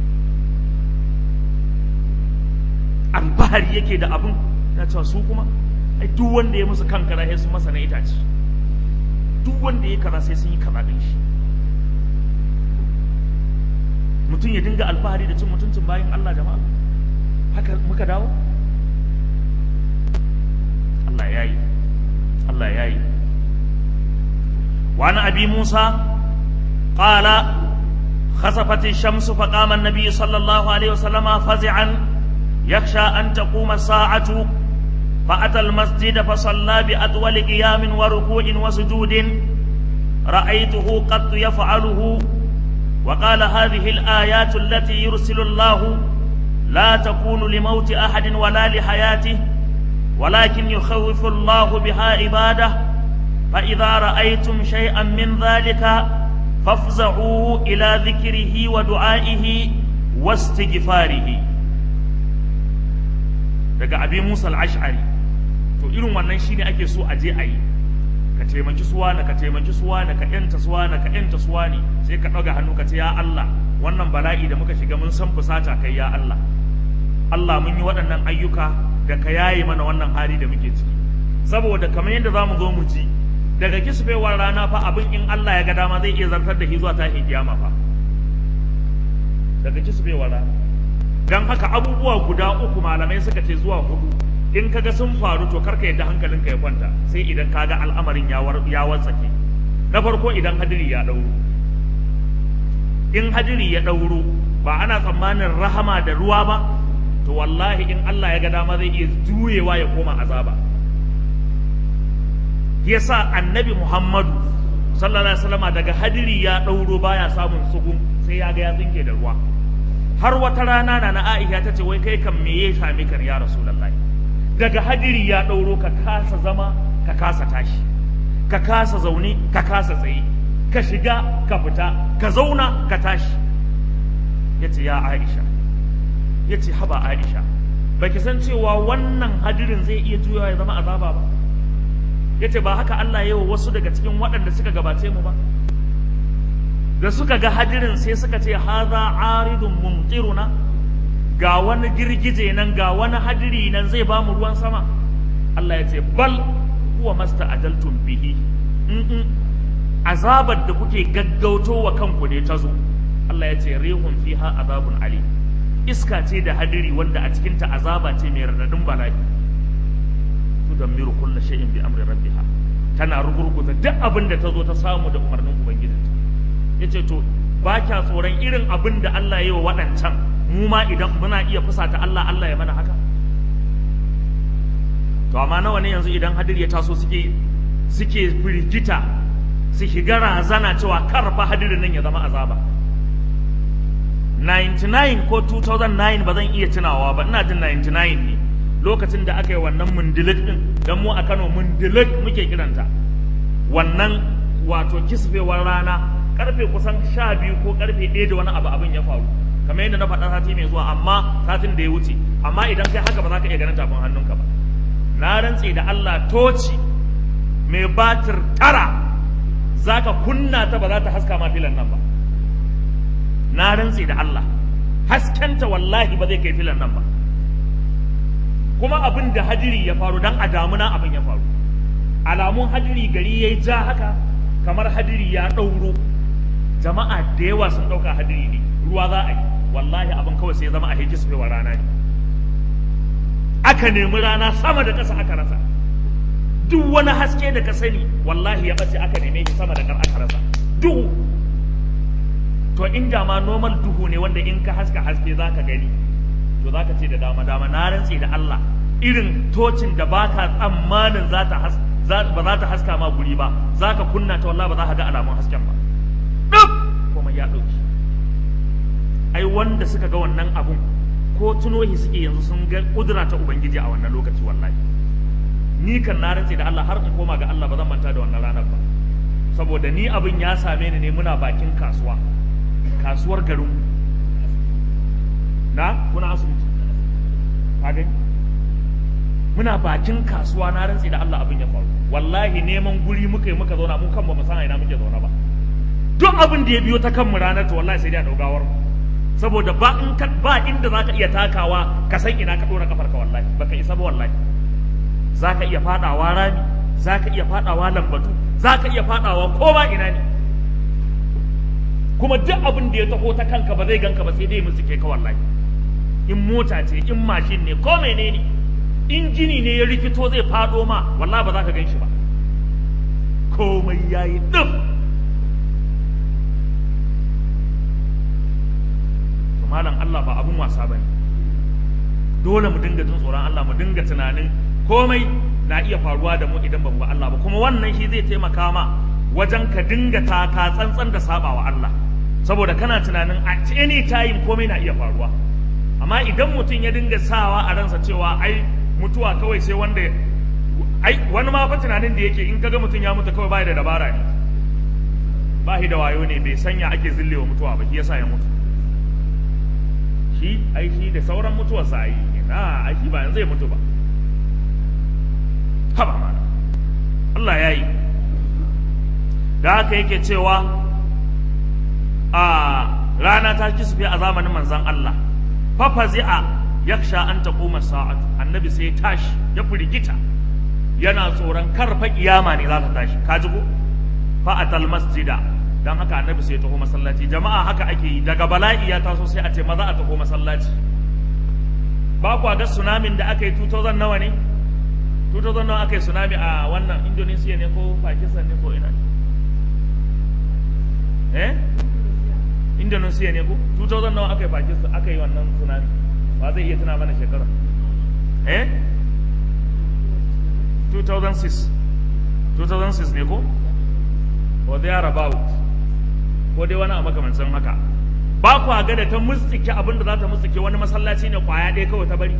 alfahari yake da abin ya cewa su kuma ai duk wanda ya musu kan kaza sai sun masa na itace duk wanda ya kaza sai sun yi kaza din shi mutum ya dinga alfahari da cin mutuncin bayan Allah jama'a haka muka dawo Allah ya yi Allah ya yi وعن أبي موسى قال خسفت الشمس فقام النبي صلى الله عليه وسلم فزعا يخشى أن تقوم الساعة فأتى المسجد فصلى بأطول قيام وركوع وسجود رأيته قد يفعله وقال هذه الآيات التي يرسل الله لا تكون لموت أحد ولا لحياته ولكن يخوف الله بها عباده فإذا رأيتم شيئا من ذلك فافزعوا إلى ذكره ودعائه واستغفاره daga abi Musa al-Ash'ari to irin wannan shine ake so a je a yi ka taimaki suwa na ka taimaki suwa na ka yanta suwa na ka yanta suwa ne sai ka ɗaga hannu ka ce ya Allah wannan bala'i da muka shiga mun san fusata kai ya Allah Allah mun yi waɗannan ayyuka da ka yaye mana wannan hali da muke ciki saboda kamar yadda za mu zo mu ji daga kisfewar rana fa abin in Allah ya ga dama zai iya zartar da shi zuwa tashin kiyama fa daga kisfewar rana dan haka abubuwa guda uku malamai suka ce zuwa hudu in kaga sun faru to karka yadda hankalinka ya kwanta sai idan kaga al'amarin ya ya watsake na farko idan hadiri ya dauro in hadiri ya dauro ba ana tsammanin rahama da ruwa ba to wallahi in Allah ya ga dama zai iya juyewa ya koma azaba yasa annabi Muhammadu sallallahu alaihi wasallama daga hadiri ya ɗauro baya samun sugun sai ya ga ya tsinke da ruwa har wata rana na na Aisha ta ce wai kai kan me ya same ka ya Rasulullahi daga hadiri ya ɗauro ka kasa zama ka kasa tashi ka kasa zaune ka kasa tsaye ka shiga ka fita ka zauna ka tashi yace ya Aisha yace haba Aisha baki san cewa wannan hadirin zai iya juyawa ya zama azaba ba yace ba haka Allah yawa wasu daga cikin waɗanda suka gabace mu ba da suka ga hadirin sai suka ce haza aridun mumtiruna ga wani girgije nan ga wani hadiri nan zai ba mu ruwan sama Allah ya ce bal huwa masta'ajaltum bihi in azabar da kuke gaggauto wa kanku ne ta zo Allah ya ce rihun fiha azabun ali iska ce da hadiri wanda a cikinta azaba ce mai radadin bala'i tudammiru kullu shay'in bi amri rabbiha tana rugurguza duk abin da ta zo ta samu da umarnin ubangijinta yace to ba kya tsoron irin abin da Allah ya yi wa waɗancan mu ma idan muna iya fusata Allah Allah ya mana haka to amma nawa ne yanzu idan hadiri ya taso suke suke firgita su shiga razana cewa karfa hadirin nan ya zama azaba 99 ko 2009 ba zan iya tunawa ba ina jin 99 ne lokacin da aka yi wannan mundilik din don mu a Kano mundilik muke kiranta wannan wato kisfewar rana karfe kusan sha biyu ko karfe ɗaya da wani abu abin ya faru kamar yadda na faɗa sati mai zuwa amma satin da ya wuce amma idan kai haka ba za ka iya ganin tafin hannunka ba na rantse da Allah toci mai batir tara za ka kunna ta ba za ta haska ma filan nan ba na rantse da Allah haskenta wallahi ba zai kai filan nan ba kuma abin da hadiri ya faru dan a damuna abin ya faru alamun hadiri gari ya ja haka kamar hadiri ya ɗauro jama'a da yawa sun ɗauka hadiri ne ruwa za a yi wallahi abin kawai sai ya zama a hejji su rana ne aka nemi rana sama da ƙasa aka rasa duk wani haske da ka sani wallahi ya ɓace aka neme shi sama da ƙar aka rasa duhu to inda ma normal duhu ne wanda in ka haska haske za ka gani to za ka ce da dama dama na rantse da Allah irin tocin da baka tsammanin za ta ba za ta haska ma guri ba za ka kunna ta wallahi ba za ka ga alamun hasken ba duk kuma ya ɗauki ai wanda suka ga wannan abun ko tunohi suke yanzu sun ga kudura ta ubangiji a wannan lokaci wallahi ni kan na rantse da Allah har in koma ga Allah ba zan manta da wannan ranar ba saboda ni abin ya same ni ne muna bakin kasuwa kasuwar garin na kuna asibiti ka gani muna bakin kasuwa na rantse da Allah abin ya faru wallahi neman guri muka yi muka zauna mu kan ba mu san ina muke zauna ba duk abin da ya biyo ta kanmu ranar to wallahi sai dai a daugawar mu saboda ba in ka ba inda zaka iya takawa ka san ina ka dora kafarka wallahi baka isa ba wallahi zaka iya fadawa rami zaka iya fadawa lambatu zaka iya fadawa ko ba ina ne kuma duk abin da ya taho ta kanka ba zai ganka ba sai dai musu ke ka wallahi in mota ce in mashin ne ko menene in gini ne ya rikito zai fado ma wallahi ba za ka gan shi ba komai yayi dum malam Allah ba abun wasa bane dole mu dinga jin tsoron Allah mu dinga tunanin komai na iya faruwa da mu idan ba mu ba Allah ba kuma wannan shi zai taimaka ma wajen ka dinga taka tsantsan da sabawa Allah saboda kana tunanin a any time komai na iya faruwa amma idan mutum ya dinga sawa a ransa cewa ai mutuwa kawai sai wanda ai wani ma fa tunanin da yake in kaga mutum ya mutu kawai bai da dabara ne ba shi da wayo ne bai sanya ake zillewa mutuwa ba shi yasa ya mutu shi ai shi da sauran mutuwarsa ai ina ai shi ba yanzu zai mutu ba haba mana Allah ya yi da haka yake cewa a rana ta kisfe a zamanin manzan Allah fafazi'a yaksha an taquma sa'atu annabi sai ya tashi ya firgita yana tsoron karfa kiyama ne za ta tashi ka ji ko fa atal masjida dan haka annabi sai ya taho masallaci jama'a haka ake yi daga bala'i ya taso sai a ce maza a taho masallaci ba ku ga tsunamin da aka yi 2000 nawa ne 2000 nawa aka yi tsunami a wannan Indonesia ne ko Pakistan ne ko ina ne eh Indonesia ne ko 2000 nawa aka yi Pakistan aka yi wannan tsunami ba zai iya tuna mana shekara eh 2006 2006 ne ko or there about ko dai wani a makamancin haka ba ku ga da ta mustike abin da za ta mustike wani masallaci ne kwaya ɗaya kawai ta bari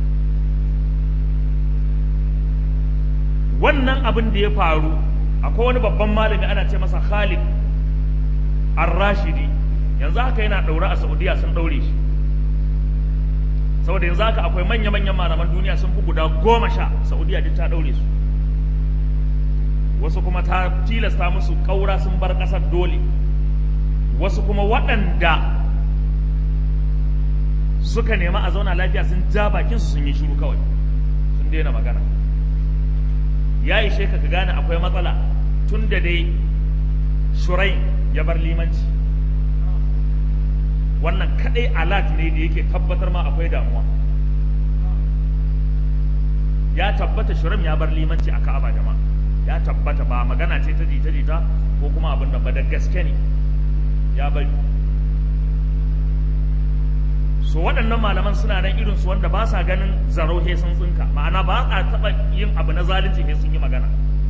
wannan abin da ya faru akwai wani babban malami ana ce masa Khalid Ar-Rashidi yanzu haka yana ɗaure a Saudiya sun ɗaure shi saboda yanzu haka akwai manya-manyan malaman duniya sun fi guda goma sha Saudiya duk ta ɗaure su wasu kuma ta tilasta musu ƙaura sun bar ƙasar dole wasu kuma waɗanda suka nema a zauna lafiya sun ja bakinsu sun yi shiru kawai sun daina magana ya ishe ka ka gane akwai matsala tun da dai shurai ya bar limanci wannan kadai alat ne da yake tabbatar ma akwai damuwa ya tabbata shuram ya bar limanci a ka'aba jama'a ya tabbata ba magana ce ta jita jita ko kuma abin da ba da gaske ne ya bari so waɗannan malaman suna nan irin su wanda ba sa ganin zaro he sun tsinka ma'ana ba a taɓa yin abu na zalunci he sun yi magana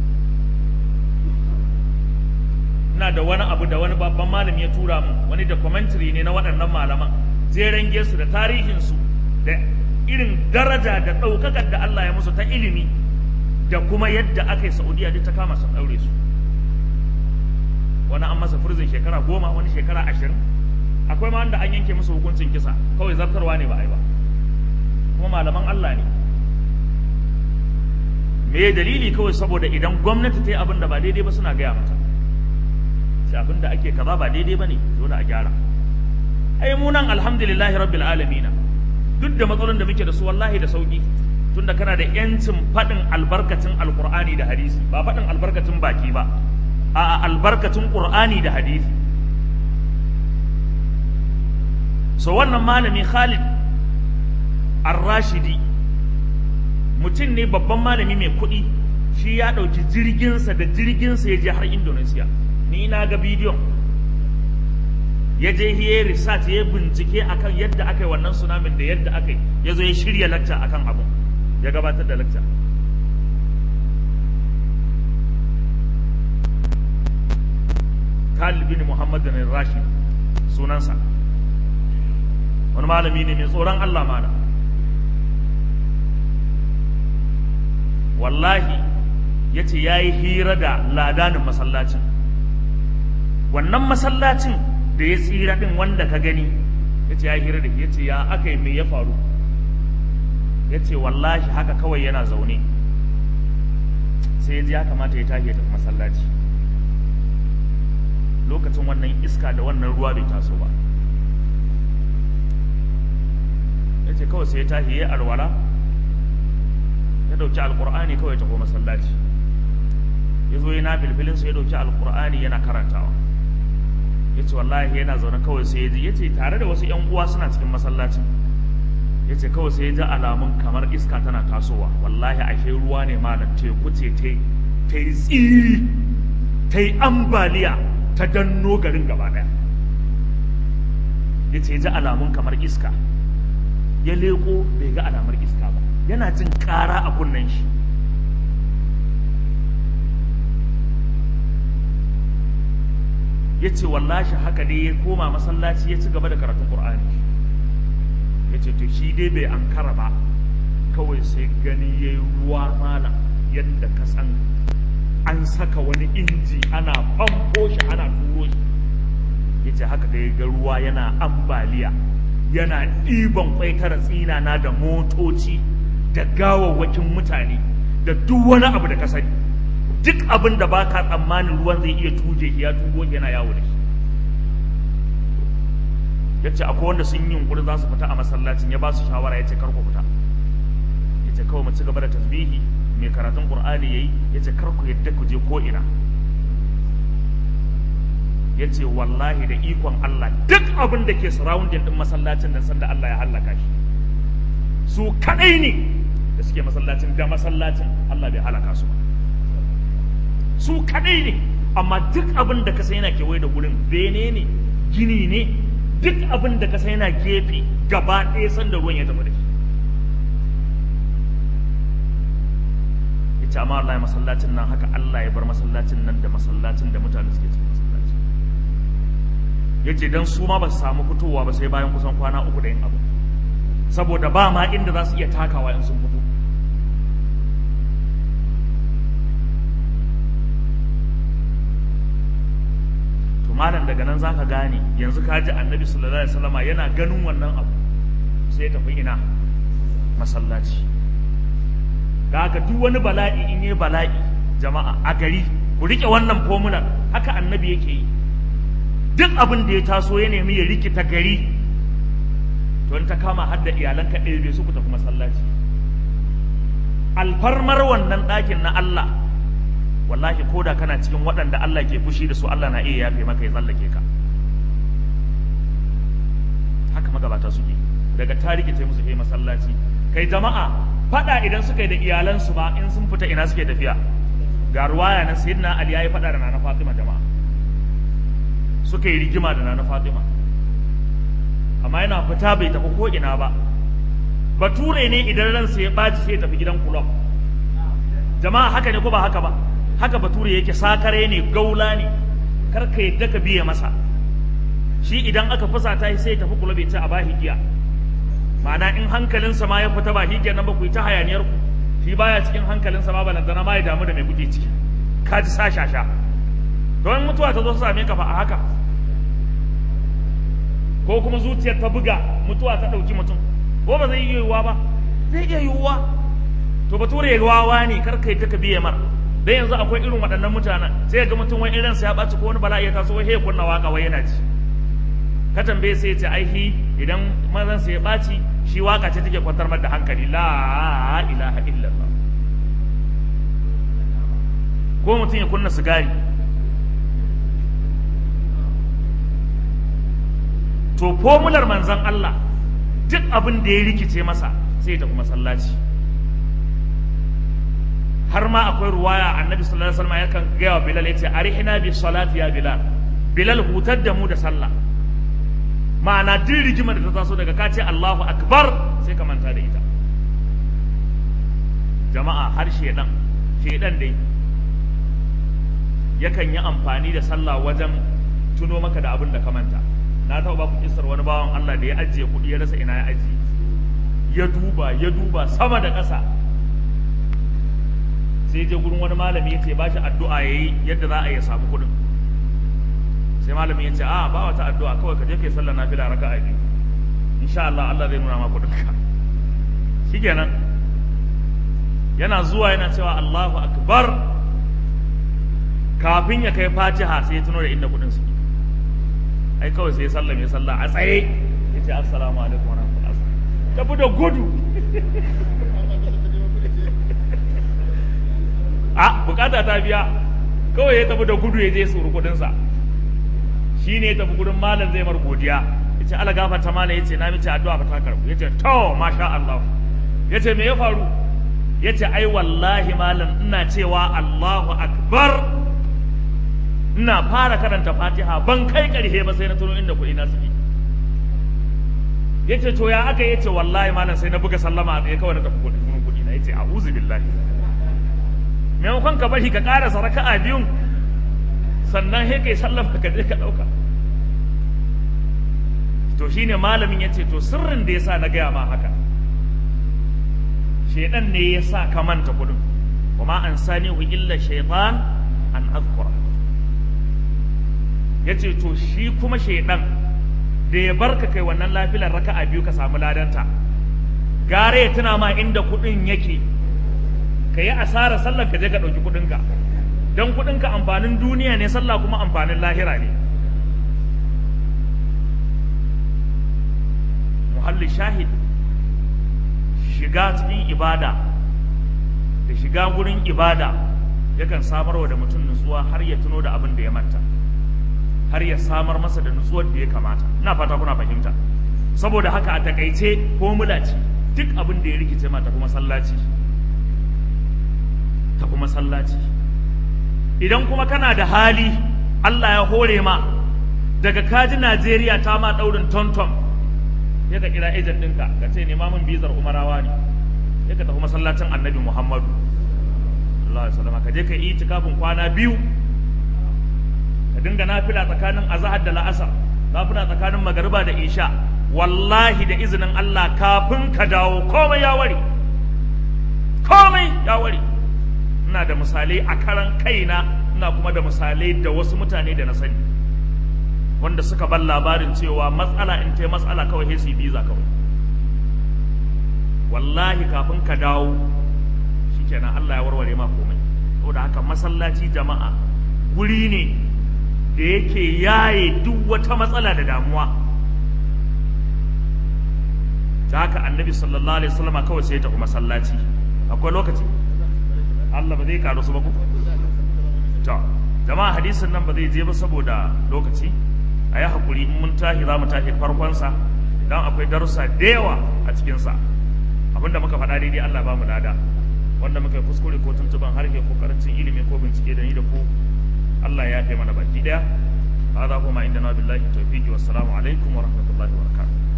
ina da wani abu da wani babban malami ya tura min wani documentary ne na waɗannan malaman zai su da tarihinsu da irin daraja da ɗaukakar da Allah ya musu ta ilimi da kuma yadda aka yi Saudiya duk ta kama sun ɗaure su wani an masa furzin shekara goma wani shekara ashirin akwai ma wanda an yanke musu hukuncin kisa kawai zartarwa ne ba a yi ba kuma malaman Allah ne me dalili kawai saboda idan gwamnati ta yi abin da ba daidai ba suna gaya mata sai abin da ake kaza ba daidai ba ne dole a gyara ai mu nan alhamdulillahi rabbil alamina duk da matsalolin da muke da su wallahi da sauki tunda kana da yancin faɗin albarkacin alqur'ani da hadisi ba faɗin albarkacin baki ba a albarkacin qur'ani da hadisi so wannan malami Khalid Ar-Rashidi mutum ne babban malami mai kuɗi shi ya ɗauki jirginsa da jirginsa ya je har Indonesia ni na ga bidiyon ya je ya research ya bincike akan yadda aka yi wannan tsunamin da yadda aka yi ya zo ya shirya lacca akan abun ya gabatar da lacca Khalid bin Muhammad bin Rashid sunansa wani malami ne mai tsoron Allah mana wallahi ya ce ya yi hira da ladanin masallacin wannan masallacin da ya tsira din wanda ka gani ya ce ya hira da ya ce ya aka yi mai ya faru ya ce wallahi haka kawai yana zaune sai ya ji ya kamata ya tashi ya tafi masallaci lokacin wannan iska da wannan ruwa bai taso ba ya ce kawai sai ya tashi ya alwala ya dauki alkur'ani kawai ya tafi masallaci ya zo yana filfilinsa ya dauki alkur'ani yana karantawa ya ce wallahi yana zaune kawai sai ya ji ya ce tare da wasu 'yan uwa suna cikin masallacin ya ce kawai sai ya ji alamun kamar iska tana tasowa wallahi ashe ruwa ne malam teku ce ta yi tsiri ta yi ambaliya ta danno garin gaba daya ya ce ya ji alamun kamar iska ya leko bai ga alamar iska ba yana jin ƙara a kunnen shi ya ce wallashi haka dai ya koma masallaci ya ci gaba da karatun ƙur'ani ya ce to shi dai bai ankara ba kawai sai gani ya yi ruwa malam yadda ka san an saka wani inji ana famfo shi ana turo shi ya ce haka da ya ga ruwa yana ambaliya yana ɗiban kwaitara tsinana da motoci da gawawwakin mutane da duk wani abu da ka sani duk abin da ba ka tsammanin ruwan zai iya tuje ya tugo yana yawo da shi ya ce akwai wanda sun yi yunkuri za su fita a masallacin ya ba su shawara ya ce karku fita ya ce kawai mu ci gaba da tasbihi mai karatun qur'ani yayi ya ce karku yadda ku je ko ina ya ce wallahi da ikon Allah duk abin da ke surrounding din masallacin nan sanda Allah ya hallaka shi su kadai ne da suke masallacin da masallacin Allah bai halaka su ba su kadai ne amma duk abin da ka sai yana kewaye da gurin bene ne gini ne duk abin da ka sai yana gefe gaba ɗaya sanda ruwan ya tafi da shi ya ce amma Allah ya masallacin nan haka Allah ya bar masallacin nan da masallacin da mutane suke cikin masallacin ya ce don su ma ba su samu fitowa ba sai bayan kusan kwana uku da yin abu saboda ba ma inda za su iya takawa in sun fito to malam daga nan zaka gane yanzu ka ji annabi sallallahu alaihi wasallama yana ganin wannan abu sai ya tafi ina masallaci da haka duk wani bala'i in yi bala'i jama'a a gari ku rike wannan fomular haka annabi yake yi duk abin da ya taso ya nemi ya rikita gari to in ta kama har da iyalanka ɗaya bai su ku tafi masallaci alfarmar wannan ɗakin na Allah wallahi ko da kana cikin waɗanda Allah ke fushi da su Allah na iya yafe maka ya tsallake ka haka magabata suke daga tariki ta musu kai masallaci kai jama'a fada idan suka yi da iyalansu ba in sun fita ina suke tafiya ga ruwaya nan sayyidina Ali yayi fada da nana Fatima jama'a suka yi rigima da nana Fatima amma yana fita bai tafi ko ina ba bature ne idan ransa ya ɓaci sai ya tafi gidan kulob jama'a haka ne ko ba haka ba haka bature yake sakare ne gaula ne kar ka yadda ka biye masa shi idan aka fusata sai ya tafi kulob ya ce a bahi giya ma'ana in hankalinsa ma ya fita ba shi kenan ba ku yi ta hayaniyar ku shi baya cikin hankalinsa ma balantana ma ya damu da mai kuke ciki ka ji sa shasha don mutuwa ta zo su same ka fa a haka ko kuma zuciyar ta buga mutuwa ta ɗauki mutum ko ba zai iya yiwuwa ba zai iya yiwuwa to to bature ya wawa ne kar kai ta ka biye mar dan yanzu akwai irin waɗannan mutanen sai ga mutum wai irin sa ya ɓaci ko wani bala'i ya taso wai ya kunna waka wai yana ji ka tambaye sai ya ce aihi idan mazan sa ya ɓaci shi waka ce take kwantar da hankali la ilaha illallah ko mutum ya kunna sigari to fomular manzan Allah duk abin da ya rikice masa sai ya tafi masallaci har ma akwai ruwaya annabi sallallahu alaihi wasallam yakan gaya wa bilal yace arihina bi salati ya bilal bilal hutar da mu da sallah ma'ana duk rigimar da ta taso daga kace Allahu akbar sai ka manta da ita jama'a har shedan shedan dai yakan yi amfani da sallah wajen tuno maka da abin da ka manta na taɓa ba ku kisar wani bawan Allah da ya ajiye kuɗi ya rasa ina ya ajiye ya duba ya duba sama da ƙasa sai je gurin wani malami ya ce ba shi addu'a ya yi yadda za a yi samu kuɗin sai malami ya ce a ba wata addu'a kawai ka je kai sallar nafila raka a biyu insha Allah Allah zai nuna ma kuɗin ka shikenan yana zuwa yana cewa Allahu akbar kafin ya kai fatiha sai ya tuno da inda kuɗin suke ai kawai sai ya sallame ya sallah a tsaye ya ce assalamu alaikum wa rahmatullahi tafi da gudu a bukata ta biya kawai ya tafi da gudu ya je suru kudinsa shi ne ya tafi gudun malam zai mar godiya ya ce ala gafarta malam ya ce na mice addu'a ba ta karbu ya ce to masha Allah ya ce me ya faru ya ce ai wallahi malam ina cewa Allahu akbar ina fara karanta fatiha ban kai ƙarshe ba sai na tuno inda kuɗi na suke ya ce to ya aka ya ce wallahi malam sai na buga sallama a tsaye kawai na tafi kuɗi kuɗi na ya ce a'udhu billahi maimakon ka bari ka ƙarasa raka'a biyun sannan sai kai sallama ka je ka ɗauka to shine malamin ya ce to sirrin da ya sa na gaya ma haka shaidan ne ya sa ka manta kuɗin kuma an sanihu illa shaitan an azkura ya ce to shi kuma shaidan da ya barka kai wannan lafilar raka'a biyu ka samu ladanta gare ya tuna ma inda kuɗin yake ka yi asarar sallar ka je ka ɗauki kuɗinka don kuɗinka amfanin duniya ne sallah kuma amfanin lahira ne muhalli shahid shiga cikin ibada da shiga gurin ibada yakan samarwa da mutum nutsuwa har ya tuno da abin da ya manta har ya samar masa da nutsuwar da ya kamata ina fata kuna fahimta saboda haka a takaice formula ce duk abin da ya rikice ma tafi masallaci tafi masallaci idan kuma kana da hali Allah ya hore ma daga kaji Najeriya ta ma daurin tonton ya ka kira ejen ɗinka ka ce nema min bizar umarawa ne ya ka tafi masallacin annabi Muhammadu Allah ya ka je ka yi itikafin kwana biyu ka dinga nafila tsakanin azahar da la'asar nafila tsakanin magariba da isha wallahi da izinin Allah kafin ka dawo komai ya ware komai ya ware ina da misalai a karan kaina ina kuma da misalai da wasu mutane da na sani wanda suka ban labarin cewa matsala in ta matsala kawai sai su yi biza kawai wallahi kafin ka dawo shikenan Allah ya warware ma komai saboda haka masallaci jama'a guri ne da yake yaye duk wata matsala da damuwa ta haka annabi sallallahu alaihi wasallam kawai sai ya tafi masallaci akwai lokaci Allah ba zai karu su ba ku to jama'a hadisin nan ba zai je ba saboda lokaci a yi hakuri in mun tashi za mu tashi farkonsa don akwai darussa da yawa a cikinsa abinda muka faɗa daidai Allah ba mu lada wanda muka yi kuskure ko tuntuban harshe ko karancin ilimi ko bincike da ni da ku Allah ya fi mana baki daya hada kuma inda na billahi tawfiqi wassalamu alaikum wa rahmatullahi wa barakatuh